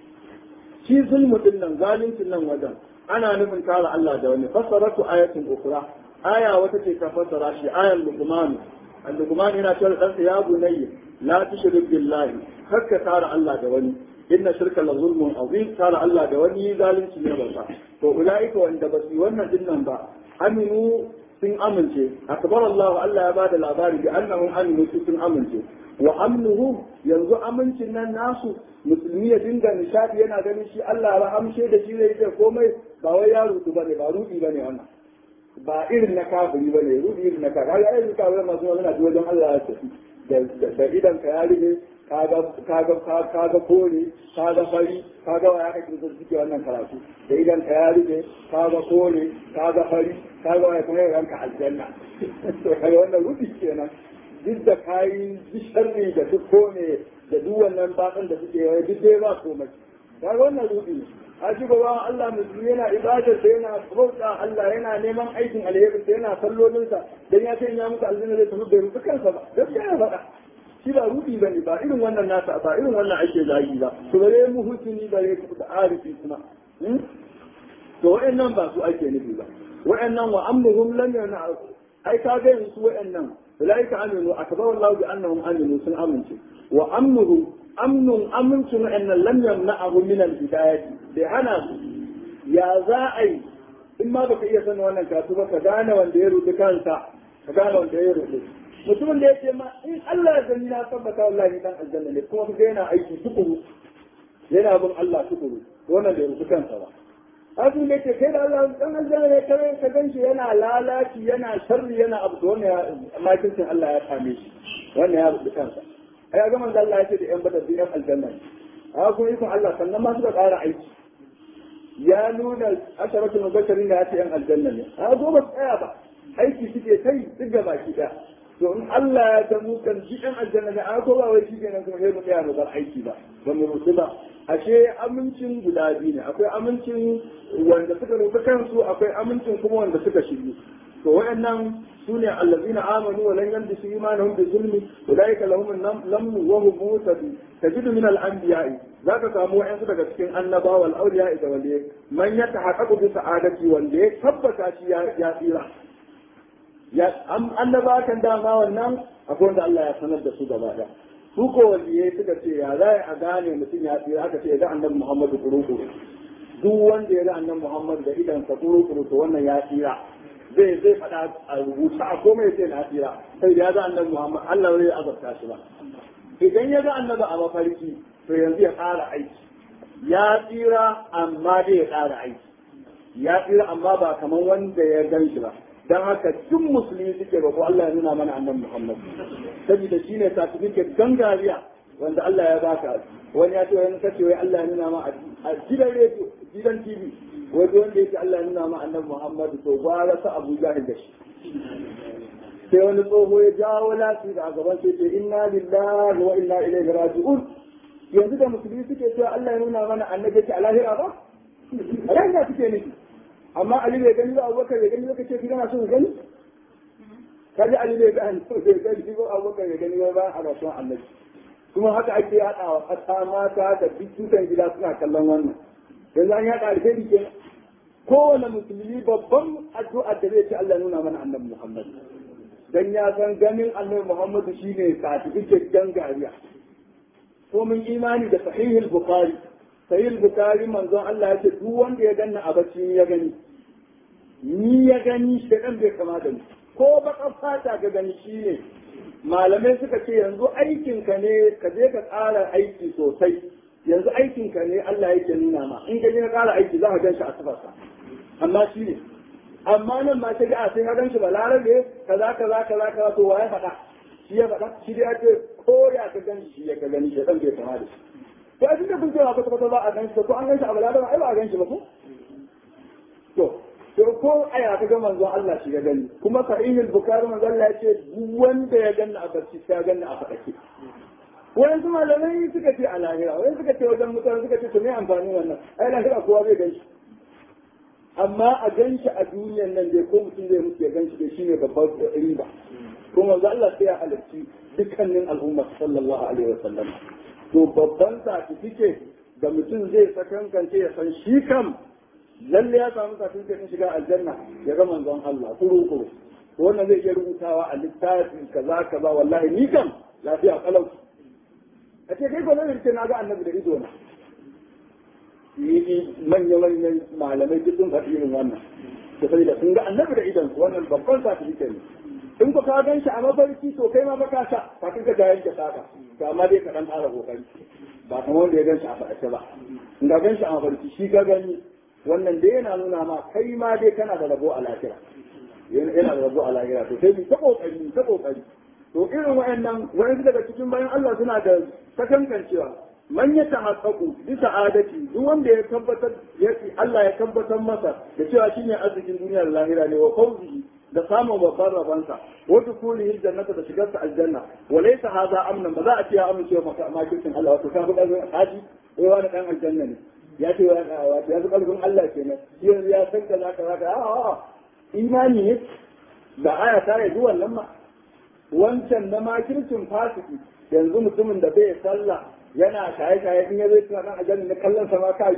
shi zulmu din nan zaluncin nan wajen ana nufin kare Allah da wani fassaratu ayatin ukra aya wata ce ta fassara shi ayan luqman al-luqman yana cewa dan ya bunayya la tushrik billahi hakka kare Allah da wani inna shirka la zulmun azim kare Allah da wani zalunci ne babba to ulaika wanda ba su wannan din nan ba aminu sun amince akbar Allah Allah ya bada labari bi annahum aminu sun amince wa amnuhum yanzu amincin nan nasu musulmi ya dinga nishadi yana ganin shi Allah ya amshe da shi zai ce komai ba wai ya rudu bane ba rudi bane wannan ba irin na kafiri bane rudi irin na kafiri ai irin kafiri masu magana ji wajen Allah ya tafi da idan ka ya rige kaga kaga kaga kore kaga fari kaga waya kake da suke wannan karatu da idan ka ya rige kaga kore kaga fari kaga waya kuma ranka aljanna to kaga wannan rudi kenan duk da kayi sharri da duk kone da duk wannan bakan da suke yi duk dai ba komai ga wannan rubi a shi gaba Allah musulmi yana ibadar da yana bauta Allah yana neman aikin alheri da yana sallolin sa dan ya ce ya muku aljanna zai tafi bai rubuta kansa ba gaskiya ya faɗa shi ba rubi bane ba irin wannan nasa ba irin wannan ake zagi ba to bare mu hutuni bare ku da arifi kuma to wa'annan ba su ake nufi ba wa'annan wa amruhum lam yana ai ka ga yanzu wa'annan أولئك آمنوا أكبر الله بأنهم آمنوا سن آمنوا وأمنه أمن أمنت أن لم يمنعه من الهداية لأنا يا زائي إما بك إيه سنة وانا كاتبة كدانا وان ديرو دكانتا كدانا وان ديرو mutumin da ya ce ma in Allah ya sani na tabbata wallahi dan aljanna ne kuma kaga yana aiki tukuru yana bin Allah tukuru wannan da rubuta kansa ba Hasu ne ce kai da Allah dan aljanna ne kare ka ganshi yana lalaci yana sharri yana abu da wannan makincin Allah ya same shi wannan ya rubuta kansa ai ga manzo Allah ya ce da yan badar da yan aljanna ne a kuma ikon Allah sannan ma suka ƙara aiki ya nuna asharatul mubashirin ya ce yan aljanna ne a go ba tsaya ba aiki suke kai duk ga baki da to in Allah ya ta mu kan shi yan aljanna ne a ko ba wai shi kenan kuma sai mu tsaya mu bar aiki ba ba mu rusu ba ashe amincin guda biyu ne akwai amincin wanda suka rufe kansu akwai amincin kuma wanda suka shiryu to wayannan sune allazina amanu wa lam yalbisu imanuhum bi zulmi ulaika lahum lamnu wa hum mutadu tajidu min al-anbiya'i zaka samu wayansu daga cikin annaba wal awliya da waliye man yatahaqqaqu bi sa'adati wanda ya tabbata shi ya tsira ya annaba kan dama wannan akwai wanda Allah ya sanar da su gaba da su ko waliyai suka ce ya za a gane mutum ya tsira aka ce ya ga annabi Muhammadu kuru-kuru duk wanda ya ga annabi Muhammadu da idan sa kuru-kuru to wannan ya tsira zai zai faɗa a rubuta a komai sai na tsira sai da ya ga annabi Muhammad Allah zai azabta shi ba idan ya ga annabi a mafarki to yanzu ya ƙara aiki ya tsira amma dai ya ƙara aiki ya tsira amma ba kamar wanda ya gan shi ba dan haka duk musulmi suke ba ko Allah ya nuna mana annabi Muhammad saboda shine certificate gangariya wanda Allah ya baka wani ya ce wani kace wai Allah ya nuna ma a gidan radio gidan TV wai wanda yake Allah ya nuna ma annabi Muhammad to gwara sa Abu Jahil da shi sai wani tsoho ya jawo lafi da a gaban sai ce inna lillahi wa inna ilaihi raji'un yanzu da musulmi suke cewa Allah ya nuna mana annabi ce a lahira ba a lahira suke nufi amma Ali bai gani ba Abubakar bai gani ba kace kana so gani kaji Ali bai gani bai gani ba Abubakar bai gani ba a rasuwan annabi kuma haka ake yaɗawa ƙasa mata da dukkan gida suna kallon wannan yanzu an yaɗa alheri kenan kowane musulmi babban addu'a da zai ce Allah nuna mana annabi Muhammad dan ya san ganin annabi Muhammad shine certificate dan gariya ko mun imani da sahihul bukhari sahihul bukhari manzon Allah ya ce duk wanda ya ganna a bacci ya gani ni ya gani shedan bai kama da ni ko baka fata ga gani shine malamai suka ce yanzu aikinka ne ka je ka ƙara aiki sosai yanzu aikinka ne Allah yake nuna ma in ka je ka ƙara aiki za ka gan shi a sifarsa amma shi ne amma nan ma ta ga sai ka gan shi balarabe kaza kaza kaza kaza to waye faɗa shi ya faɗa shi dai ake ko ya ka gan shi ya ka gani shi dan bai kama da shi to a cikin kun cewa kwata kwata ba a gan shi ko an gan shi a balarabe ai ba a gan shi ba ko to to ko aya ka ga manzo Allah shi ya gani kuma sahihul bukhari manzo Allah ya ce duk wanda ya ganna a barci sai ya ganna a fadake wayan su malamai suka ce a lahira wayan suka ce wajen mutane suka ce to me amfani wannan ai lahira kowa zai gan shi amma a gan shi a duniyan nan dai ko mutum zai mutu ya gan shi dai shine babbar riba ko manzo Allah sai ya halarci dukkanin al'umma sallallahu alaihi wasallam to babban certificate da mutum zai sakankance ya san shi kam lalle ya samu certificate shiga aljanna ya ga manzon Allah kuru kuru wannan zai iya rubutawa a littafin kaza kaza wallahi ni kam lafiya kalau a ce kai gwamnati ce na ga annabi da ido na yi manya-manyan malamai duk sun faɗi irin wannan da sai da sun ga annabi da idon wannan babban certificate ne in ku ka gan shi a mafarki to kai ma baka sha kafin ka jayen ka saka to amma dai ka dan ƙara kokari ba kamar wanda ya gan shi a faɗace ba in ka gan shi a mafarki shi ka gani wannan dai yana nuna ma kai ma dai kana da rabo a lahira yana da rabo a lahira to sai mu ta kokari ta kokari to irin wayannan wayansu daga cikin bayan Allah suna da sakankancewa man ya tahaqqaqu bi sa'adati duk wanda ya tabbatar ya Allah ya tabbatar masa da cewa shine arzikin duniya da lahira ne wa fawzihi da samun babban rabansa wa dukulihi jannata da shigarsa aljanna wa laysa hadha amnan ba za a ce ya amince wa makircin Allah wato ka fi ƙarfin haji wai wani dan aljanna ne ya ce wato ya fi ƙarfin Allah kenan yanzu ya san kaza kaza kaza a'a imani ne da aya ta yi wannan ma wancan na makircin fasiki yanzu mutumin da bai sallah yana shaye-shaye in ya zai tuna nan aljanna na kallon sa ma ka yi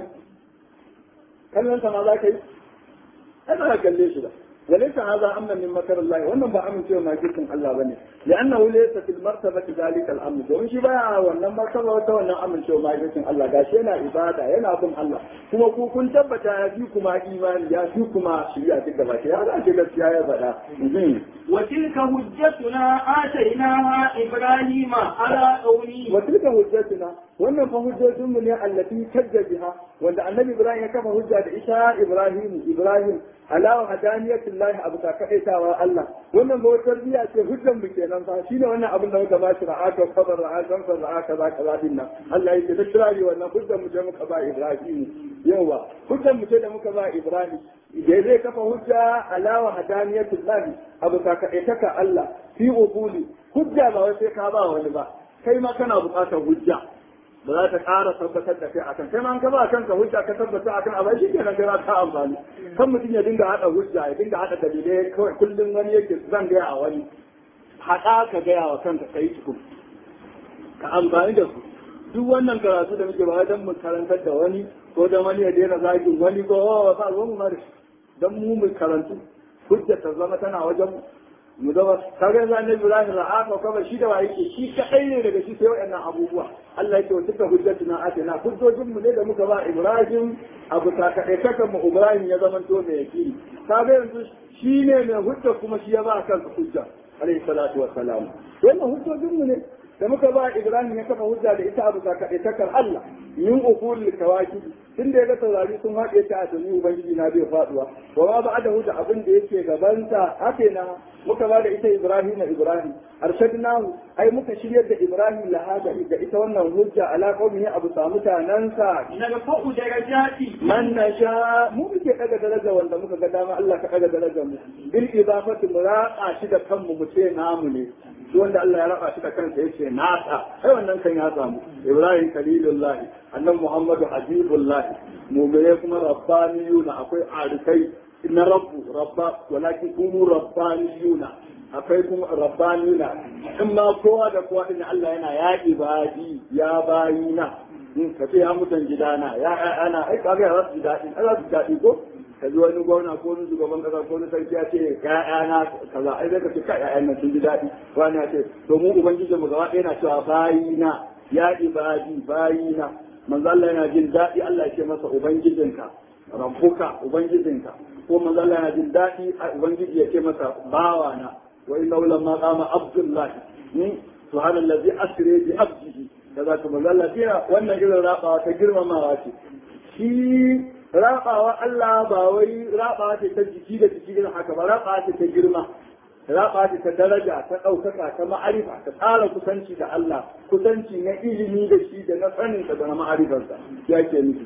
kallon sa ma za ka yi ai ba ka kalle shi ba وليس هذا امنا من مكر الله wannan ba amincewa ma kirkin Allah bane لانه ليس في المرتبه ذلك الامر don shi baya wannan martaba wata wannan amincewa ma kirkin Allah gashi yana ibada yana bin Allah kuma ku kun tabbata ya fi kuma imani ya fi kuma shari'a duk da baki ya ga ce gaskiya ya faɗa وتلك حجتنا آتيناها إبراهيم على قومه وتلك حجتنا wannan fa hujjojin mu ne allati tajja biha wanda annabi ibrahim ya kafa hujja da isa ibrahim ibrahim ala hadaniyatillah abu ta kaitawa Allah wannan ba wata tarbiyya ce hujjan mu kenan fa shine wannan abin da muka ba shi ra'aka kabar ra'aka kan ra'aka za ka zadin nan Allah yake da kirari wannan hujjan mu ce muka ba ibrahim yawa hujjan mu ce da muka ba ibrahim da zai kafa hujja ala wa hadaniyatillah abu ta kaitaka Allah fi ubuli hujja ba wai sai ka ba wani ba kai ma kana buƙatar hujja ba za ta ƙara tabbatar da kai akan kai ma an ka ba kanka hujja ka tabbata akan abai shi kenan kai ta amfani kan mutum ya dinga hada hujja ya dinga hada dalilai kawai kullum wani yake zan gaya a wani haɗa ka gaya wa kanka kai tukun ka amfani da su duk wannan karatu da muke ba dan mu karantar da wani ko dan wani ya daina zagin wani ko ba zo mu mari dan mu mu karantu hujja ta zama tana wajen mu zama kaga yanzu annabi Ibrahim ra'a ka kuma shi da wa yake shi kadai ne daga shi sai waɗannan abubuwa Allah yake wa tuka hujjatuna atina hujjojin mu ne da muka ba Ibrahim abu ta kadai kakan mu Ibrahim ya zama to mai yakini kaga yanzu shi ne mai hujja kuma shi ya ba kansa hujja alayhi salatu wassalam wannan hujjojin mu ne da muka ba Ibrahim ya kafa hujja da ita abu ta kadai takar Allah min ukul kawakib tun da ya ga taurari sun haɗe ta a tuni ubangiji na bai faduwa wa ma ba da da abin da yake gabanta hake na muka ba da ita ibrahim na ibrahim arshadnahu ai muka shiryar da ibrahim lahada da ita wannan hujja ala qaumihi abu sa mutanansa narfa'u darajati man nasha mu muke daga daraja wanda muka ga dama Allah ka daga darajar mu bil idafati mu raqa shi da kanmu mu ce namu ne duk wanda Allah ya raba shi da kansa yace nasa ai wannan kan ya samu ibrahim khalilullah annabi muhammadu habibullah mu'mine kuma rabbaniyuna akwai arifai na rabbu rabba walakin kunu rabbaniyuna akwai kuma rabbaniyuna in ma kowa da kowa din Allah yana ya ibadi ya bayina in ka ce ya mutan gidana ya ana ai kaga ya rasu daɗi Allah su daɗi ko ka ji wani gwamna ko wani shugaban kasa ko wani sarki ya ce ƴaƴana kaza ai zai ka ce ka ƴaƴan nan sun ji daɗi wani ya ce to mu ubangiji mu gaba ɗaya na cewa bayina ya ibadi bayina manzo Allah yana jin daɗi Allah ya ce masa ubangijinka rabbuka ubangijinka ko manzo Allah yana jin daɗi ubangiji ya ce masa bawana wa inna lamma qama abdullahi ni subhanallazi asri bi abdihi kaza kuma Allah yana wannan irin rabawa ta girmamawa ce shi rabawa Allah ba wai rabawa ce ta jiki da jiki irin haka ba rabawa ce ta girma raba ce ta daraja ta ɗaukaka ta ma'arifa ta tsara kusanci da Allah kusanci na ilimi da shi da na saninsa da na ma'arifarsa ya ke nufi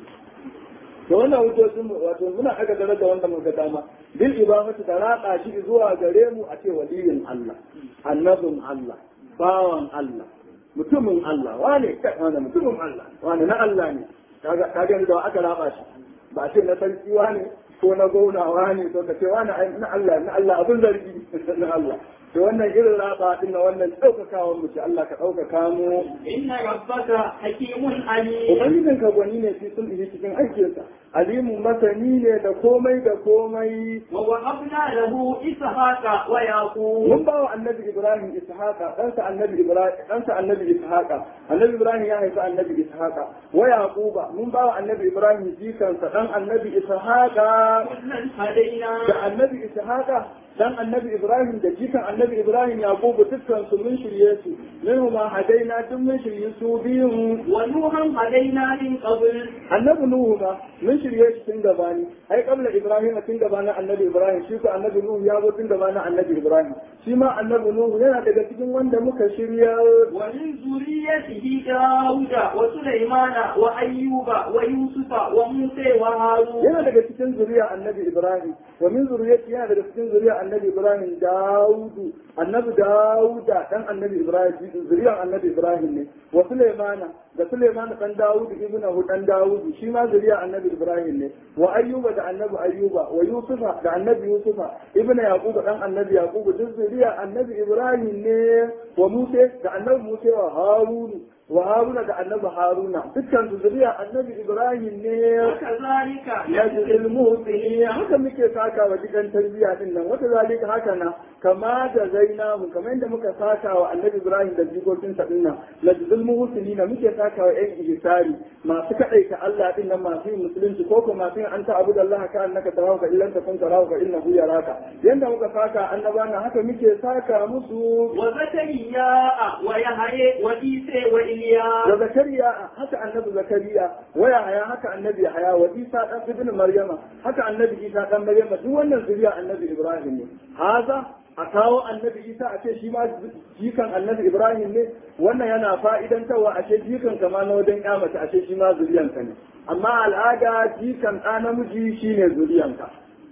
da wannan hujjojin wato muna aka daraja wanda muka dama bil ibamatu da raka shi zuwa gare mu a ce waliyin Allah annabin Allah bawan Allah mutumin Allah wane wane mutumin Allah wane na Allah ne kaga kaga da aka raba shi ba ce na sarki wane ko na gaunawa ne to ka ce wani na Allah na Allah abin zargi na Allah to wannan irin raba din na wannan daukakawa mu ce Allah ka daukaka mu inna rabbaka hakimun alim ubangijin ka gwani ne fi sun cikin aikinsa alimu masani ne da komai da komai wa wahabna lahu ishaqa wa yaqub mun ba wa annabi ibrahim ishaqa ɗansa annabi ibrahim ɗansa annabi ishaqa annabi ibrahim ya haifi annabi ishaqa wa yaquba mun ba wa annabi ibrahim jikansa dan annabi ishaqa kullan hadaina da annabi ishaqa dan annabi ibrahim da jikan annabi ibrahim yaqubu dukkan su mun shirye su minhu ma hadaina duk mun shirye su biyun wa nuhan hadaina min qabl annabi nuhu ma mun shirye shi tun gabani ai kabla ibrahim tun gabanin annabi ibrahim shi ko annabi nuhu ya zo tun gabanin annabi ibrahim shi ma annabi nuhu yana daga cikin wanda muka shirya wa min zuriyatihi dauda wa sulaimana wa ayyuba wa yusufa wa musa wa harun yana daga cikin zuriya annabi ibrahim wa min zuriyati yana daga cikin zuriya annabi ibrahim daudu annabi dauda dan annabi ibrahim zuriyar annabi ibrahim ne wa sulaimana da sulaimana dan daudu ibnu dan daudu shi ma zuriya annabi ibrahim ne wa ayyuba da annabi ayyuba wa yusufa da annabi yusufa ibnu yaquba dan annabi yaquba duk zuriya annabi ibrahim ne wa musa da annabi musa wa harunu wa haruna da annabi haruna dukkan su zuriya annabi ibrahim ne kazalika yajzi al-muhsinin haka muke saka wa dukan tarbiyya din nan wata zalika haka na kama da zainamu kamar yadda muka saka wa annabi ibrahim da jikokin sa din nan lajzul muhsinin muke saka wa ƴan ihsari masu kadaita Allah din nan masu yin musulunci ko kuma masu yin anta abu da Allah ka annaka tarahu ka illan takun tarahu ka innahu yaraka yanda muka saka annabana haka muke saka musu wa zakariya wa yahya wa isa wa iliya da zakariya haka annabi zakariya waya haya haka annabi haya wa isa dan ibn maryama haka annabi isa dan maryama duk wannan zuriya annabi ibrahim ne haza a kawo annabi isa a ce shi ma jikan annabi ibrahim ne wannan yana fa'idantarwa a ce jikan kama na wajen mace a ce shi ma zuriyanka ne amma al'ada jikan ɗa namiji shine zuriyanka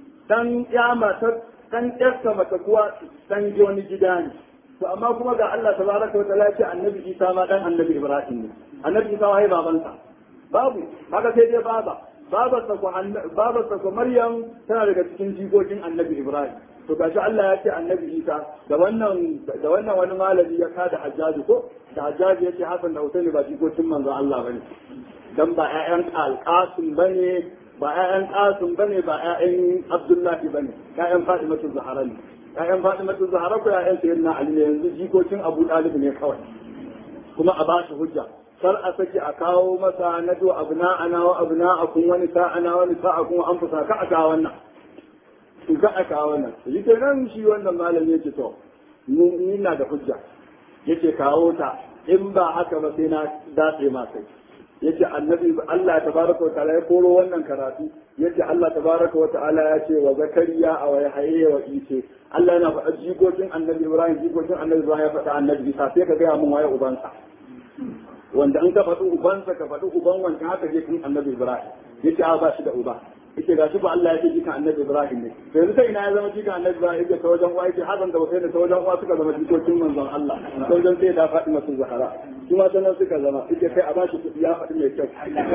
dan matar dan ƴarsa mata kuwa dan wani gida ne to amma kuma ga Allah tabaraka wa ta'ala ce annabi Isa ma dan annabi Ibrahim ne annabi Isa wai babansa babu haka sai dai baba babarsa ko babarsa ko Maryam tana daga cikin jikokin annabi Ibrahim to gashi Allah ya ce annabi Isa da wannan da wannan wani malami ya kada Hajjaji ko da Hajjaji yace Hassan da Husaini ba jikokin manzo Allah bane dan ba ƴaƴan Al-Qasim bane ba ƴaƴan Qasim bane ba ƴaƴan Abdullahi bane ƴaƴan Fatimatu Zahra ne ƴaƴan Fatima ta Zahra ko ƴaƴan Sayyidina Ali ne yanzu jikokin Abu Talib ne kawai kuma a ba shi hujja kar a saki a kawo masa na to abna ana wa abna akun wani sa'ana wani sa'akun an fusa ka a kawo wannan in ka a kawo wannan shi ke nan shi wannan malami yake to ni na da hujja yace kawo ta in ba haka ba sai na datse ma kai yace annabi Allah tabaraka wa ta'ala ya koro wannan karatu yace Allah tabaraka wa ta'ala ya ce wa zakariya a wa yahya wa isa Allah yana faɗa jikokin annabi Ibrahim jikokin annabi Ibrahim ya faɗa annabi Isa sai ka gaya mun waye ubansa wanda an ka faɗi ubansa ka faɗi uban wancan haka je kun annabi Ibrahim yace a ba shi da uba yace ga shi ba Allah ya ce jikan annabi Ibrahim ne to yanzu sai ina ya zama jikan annabi Ibrahim yake ta wajen uwa yake hadan da wasai da ta wajen uwa suka zama jikokin manzon Allah ta wajen sai da faɗi masu zahara shi ma sanan suka zama yake kai a ba shi kuɗi ya faɗi mai kyau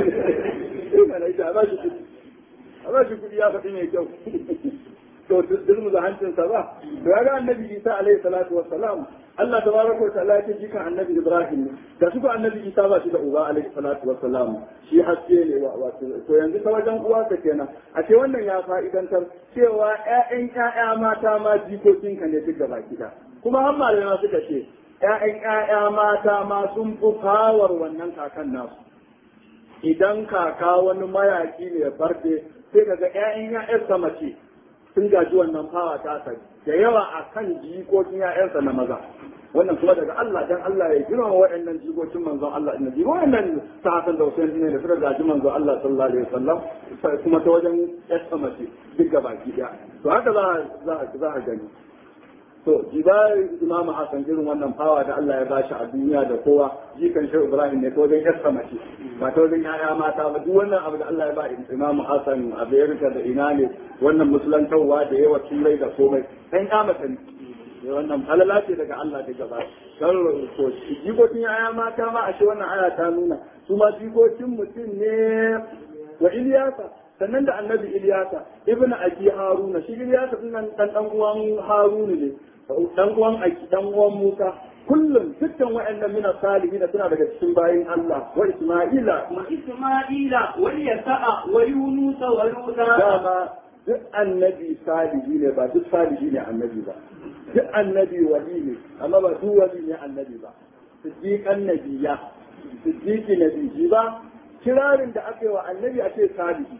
ina ne a ba shi kuɗi a ba shi kuɗi ya faɗi mai kyau to duk da hancinsa ba to ya ga annabi Isa alaihi salatu wassalam Allah tabaraka wa ta'ala ya jikan annabi Ibrahim ne da su ko annabi Isa ba shi da uba alaihi salatu wassalam shi haske ne wato to yanzu ta wajen uwa ka kenan a ce wannan ya fa'idantar cewa ƴaƴan ƴaƴa mata ma jikokin ka ne duk gaba gida kuma har malamai suka ce ƴaƴan ƴaƴa mata ma sun fi fawar wannan kakan nasu idan kaka wani mayaki ne barde sai kaga ƴaƴan ƴaƴarsa mace sun gaji wannan fawa ta sani da yawa a kan jikokin ‘ya'yansa na maza wannan kuma daga Allah dan Allah ya girma waɗannan jikokin manzon Allah inna ji waɗannan ta hasan da Hussein ne da suka gaji manzon Allah sallallahu alaihi wasallam kuma ta wajen yasa mace duk gaba ki daya to haka za za a gani to jiba Imam Hassan irin wannan fawa da Allah ya bashi a duniya da kowa jikan Shehu Ibrahim ne ta wajen yasa mace ba ta wajen yaya mata ba duk wannan abu da Allah ya ba Imam Hassan a Amerika da ina ne wannan musulantarwa da yawa turai da komai ɗan ƙamata ne wannan halala ce daga Allah daga ba dan to jikokin yaya mata ma ashe wannan aya ta nuna su ma jikokin mutum ne wa Iliyasa sannan da annabi Iliyasa ibnu Abi Haruna shi Iliyasa din nan dan dan uwan Haruna ne dan uwan Aki dan uwan Musa kullum dukkan waɗannan mina salihin suna daga cikin bayin Allah wa Isma'ila wa Isma'ila wa Yasa'a wa Yunus wa Luta dama duk annabi salihi ne ba duk salihi ne annabi ba duk annabi wali ne amma ba duk wali ne annabi ba siddiqan nabiyya siddiqi nabiyyi ba kirarin da aka yi wa annabi a ce salihi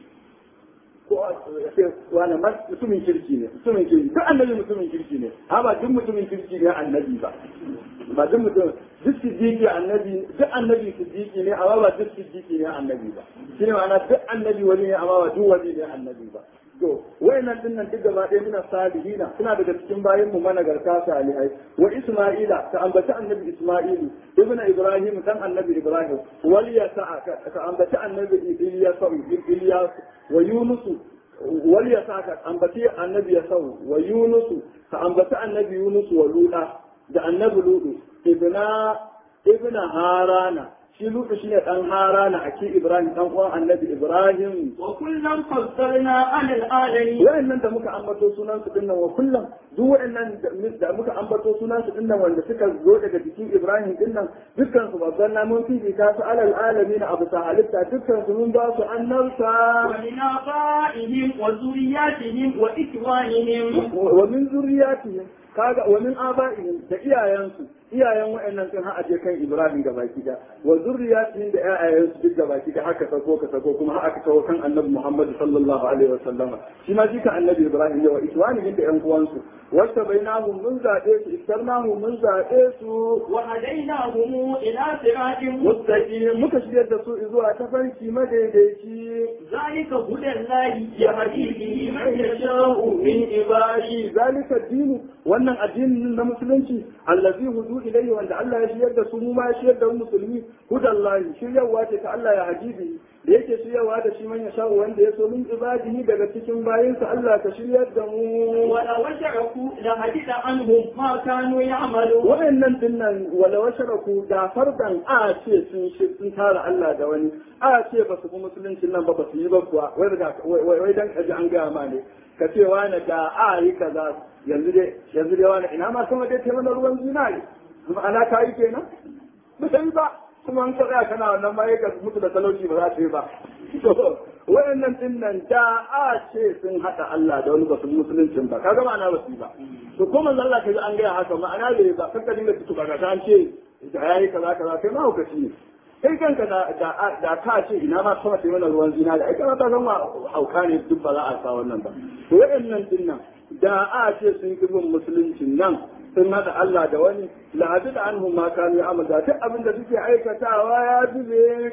ko a ce wani mutumin kirki ne mutumin kirki duk annabi mutumin kirki ne amma duk mutumin kirki ne annabi ba ba duk mutum duk siddiqi annabi duk annabi siddiqi ne amma ba duk siddiqi ne annabi ba shine ma'ana duk annabi wali ne amma ba duk wali ne annabi ba to wayannan din nan duk gaba ɗaya muna salihina suna daga cikin bayan mu managarta salihai wa isma'ila ta ambaci annabi isma'ilu ibnu ibrahim dan annabi ibrahim wal yasa ka ambaci annabi ilyas ilyas wa yunus wal yasa ka ambaci annabi yasau wa yunus ka ambaci annabi yunus wa luda da annabi ludu ibna ibna harana shi lutu shine dan harana ake ibrahim dan uwan annabi ibrahim wa kullum fassarna alal alamin wa'annan da muka ambato sunan su dinnan wa kullum duk wa'annan da muka ambato sunan su dinnan wanda suka zo daga jikin ibrahim dinnan dukkan su babban namun fifi ta su alal alamin abu ta halitta dukkan su mun ba su annabta wa min abaihim wa zuriyatihim wa ikwanihim wa min zuriyatihim kaga wa min aba'ihim da iyayensu iyayen wa'annan sun haɗa kan Ibrahim ga baki da wa zurriyatihim da ƴaƴayensu duk ga baki da haka sako ka sako kuma haka kawo kan Annabi Muhammad sallallahu alaihi wa sallam shi ma jika Annabi Ibrahim ya wa iswanihim da ƴan uwansu wasta bainahum mun zaɓe su istarnahum mun zaɓe su wa hadainahum ila siratin mustaqim muka shigar da su zuwa tafarki madaidaici zalika hudallahi yahdi bihi man yasha'u min ibadi zalika dinu wannan addinin na musulunci allazi hudu ilayhi wanda Allah ya shiyar da su mu ma ya shiyar da musulmi hudallahi shiryarwa ce ta Allah ya hajibi da yake shiryarwa da shi man ya sha'u wanda ya so min ibadihi daga cikin bayinsa Allah ka shiryar da mu wala washaraku la hadida anhum ma kanu ya'malu wa'annan dinnan wala washaraku da fardan a ce sun sun tara Allah da wani a ce ba su bi musuluncin nan ba ba su yi ba kuwa wai dan kaji an gaya ma ne ka ce wani da a yi kaza yanzu dai yanzu dai wani ina ma sama dai mana ruwan zinari ma'ana ka yi kenan ba sai ba kuma an tsaya kana wannan ma ka mutu da talauci ba za ta yi ba to wayannan din nan da a ce sun hada Allah da wani basu musuluncin ba kaga ma'ana ba su ba to ko manzo Allah kaji an gaya haka ma'ana bai ba kanka dinga tutu ba ga an ce da yayi kaza kaza kai ma hukaci ne kai kanka da da da ka ce ina ma sama sai mana ruwan zina da ai kana ta san hauka ne duk ba za a sa wannan ba to wayannan din nan da a ce sun yi bin musuluncin nan sun haɗa Allah da wani la'adu da an ma kanu ya amada duk abin da suke aikatawa ya zube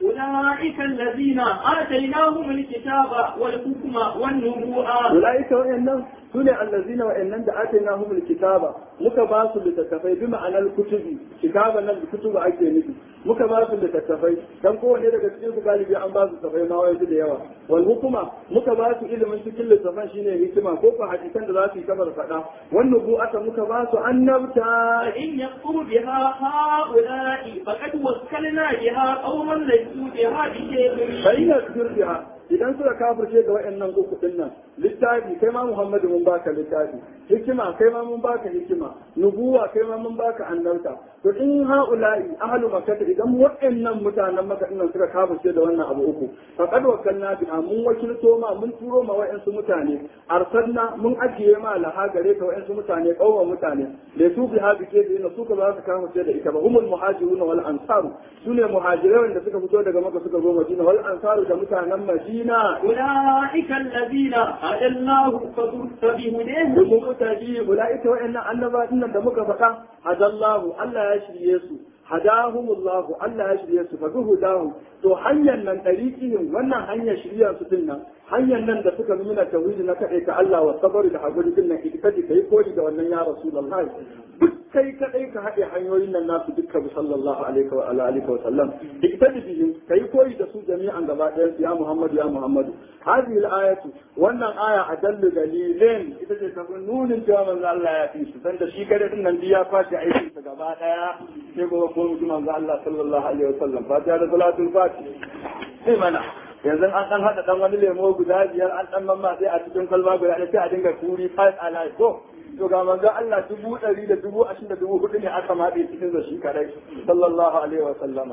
أولئك الذين آتيناهم الكتاب والحكم والنبوءة أولئك وإنهم سنة الذين وإنهم آتيناهم الكتاب muka ba su littattafai bi ma'anar kutubi kitaban nan kutubu ake nufi muka ba su littattafai dan kowanne daga cikin su galibi an ba su tafai ma wai da yawa wal hukuma muka ba su ilimin cikin littattafan shine hikima ko ko hadisan da za su yi kamar faɗa wan nubu'ata muka ba su annabta فإن يكفر بها هؤلاء فقد وكلنا بها قوما ليسوا بها بشيء فإن يكفر بها idan suka kafirce ga wa'annan uku din nan littafi kai ma Muhammadu mun baka littafi hikima kai ma mun baka hikima nubuwa kai ma mun baka annabta to in haula'i ahlu makkah idan wa'annan mutanen makka din nan suka kafirce da wannan abu uku faqad wakalna biha mun wakilto ma mun turo ma wa'ansu mutane arsalna mun ajiye ma laha gare ka wa'ansu mutane kawwa mutane da su biha bike da su ka za su kafirce da ita ba humul muhajiruna wal ansaru sune muhajirai wanda suka fito daga makka suka zo madina wal ansaru da mutanen madina أولئك الذين هدى الله فبهداه المقتدي أولئك وإن أنبا إن دمك فقا هدى الله ألا يشري يسو هداهم الله ألا يشري يسو فبهداه to hanyar nan ɗariƙihim wannan hanyar shirya su din nan hanyar nan da suka nuna tauhidi na kaɗai ka Allah wa sabari da haƙuri din nan ita ka yi koyi da wannan ya Rasulullah duk kai kaɗai ka haɗe hanyoyin nan nasu dukkan sallallahu alaihi wa alihi wa sallam ita da bihim ka yi koyi da su jami'an gaba ɗayan su ya Muhammadu ya Muhammadu hadhihi al-ayatu wannan aya adallu dalilin ita ce ta nunin cewa manzo Allah ya fi su dan da shi kada din nan ya kwace aikin sa gaba ɗaya sai gobe ko mutum manzo Allah sallallahu alaihi wa sallam fatiha da salatul fatiha sai mana yanzu an dan hada dan wani lemo guda biyar an dan mamma sai a cikin kalma guda ɗaya sai a dinga turi five alive ko to ga manzo Allah dubu ɗari da dubu ashirin da dubu hudu ne aka maɗe cikin da shi kadai sallallahu alaihi wa sallama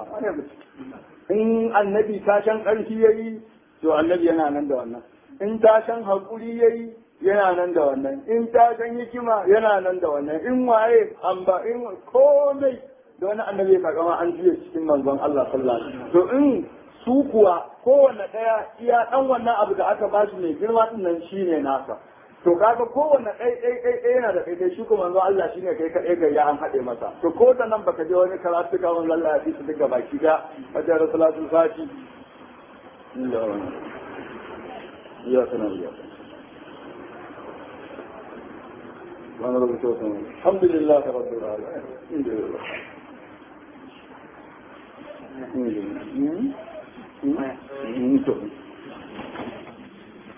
in annabi tashan ƙarfi yayi to annabi yana nan da wannan in tashan haƙuri yayi yana nan da wannan in tashan hikima yana nan da wannan in waye an ba in komai da wani annabi ya kama an juya cikin manzon Allah sallallahu alaihi wasallam to in su kuwa kowanne daya iya dan wannan abu da aka ba shi mai girma din nan shine nasa to kaga kowanne ɗai ɗai ɗai ɗai yana da ɗai shi kuma manzon Allah shine kai kaɗai ga ya an haɗe masa to ko da nan baka je wani karatu ka wani Allah ya fi su duka baki da wajen rasulatul fati ya sanar ya وانا رب الحمد لله رب العالمين الحمد لله Mm-hmm.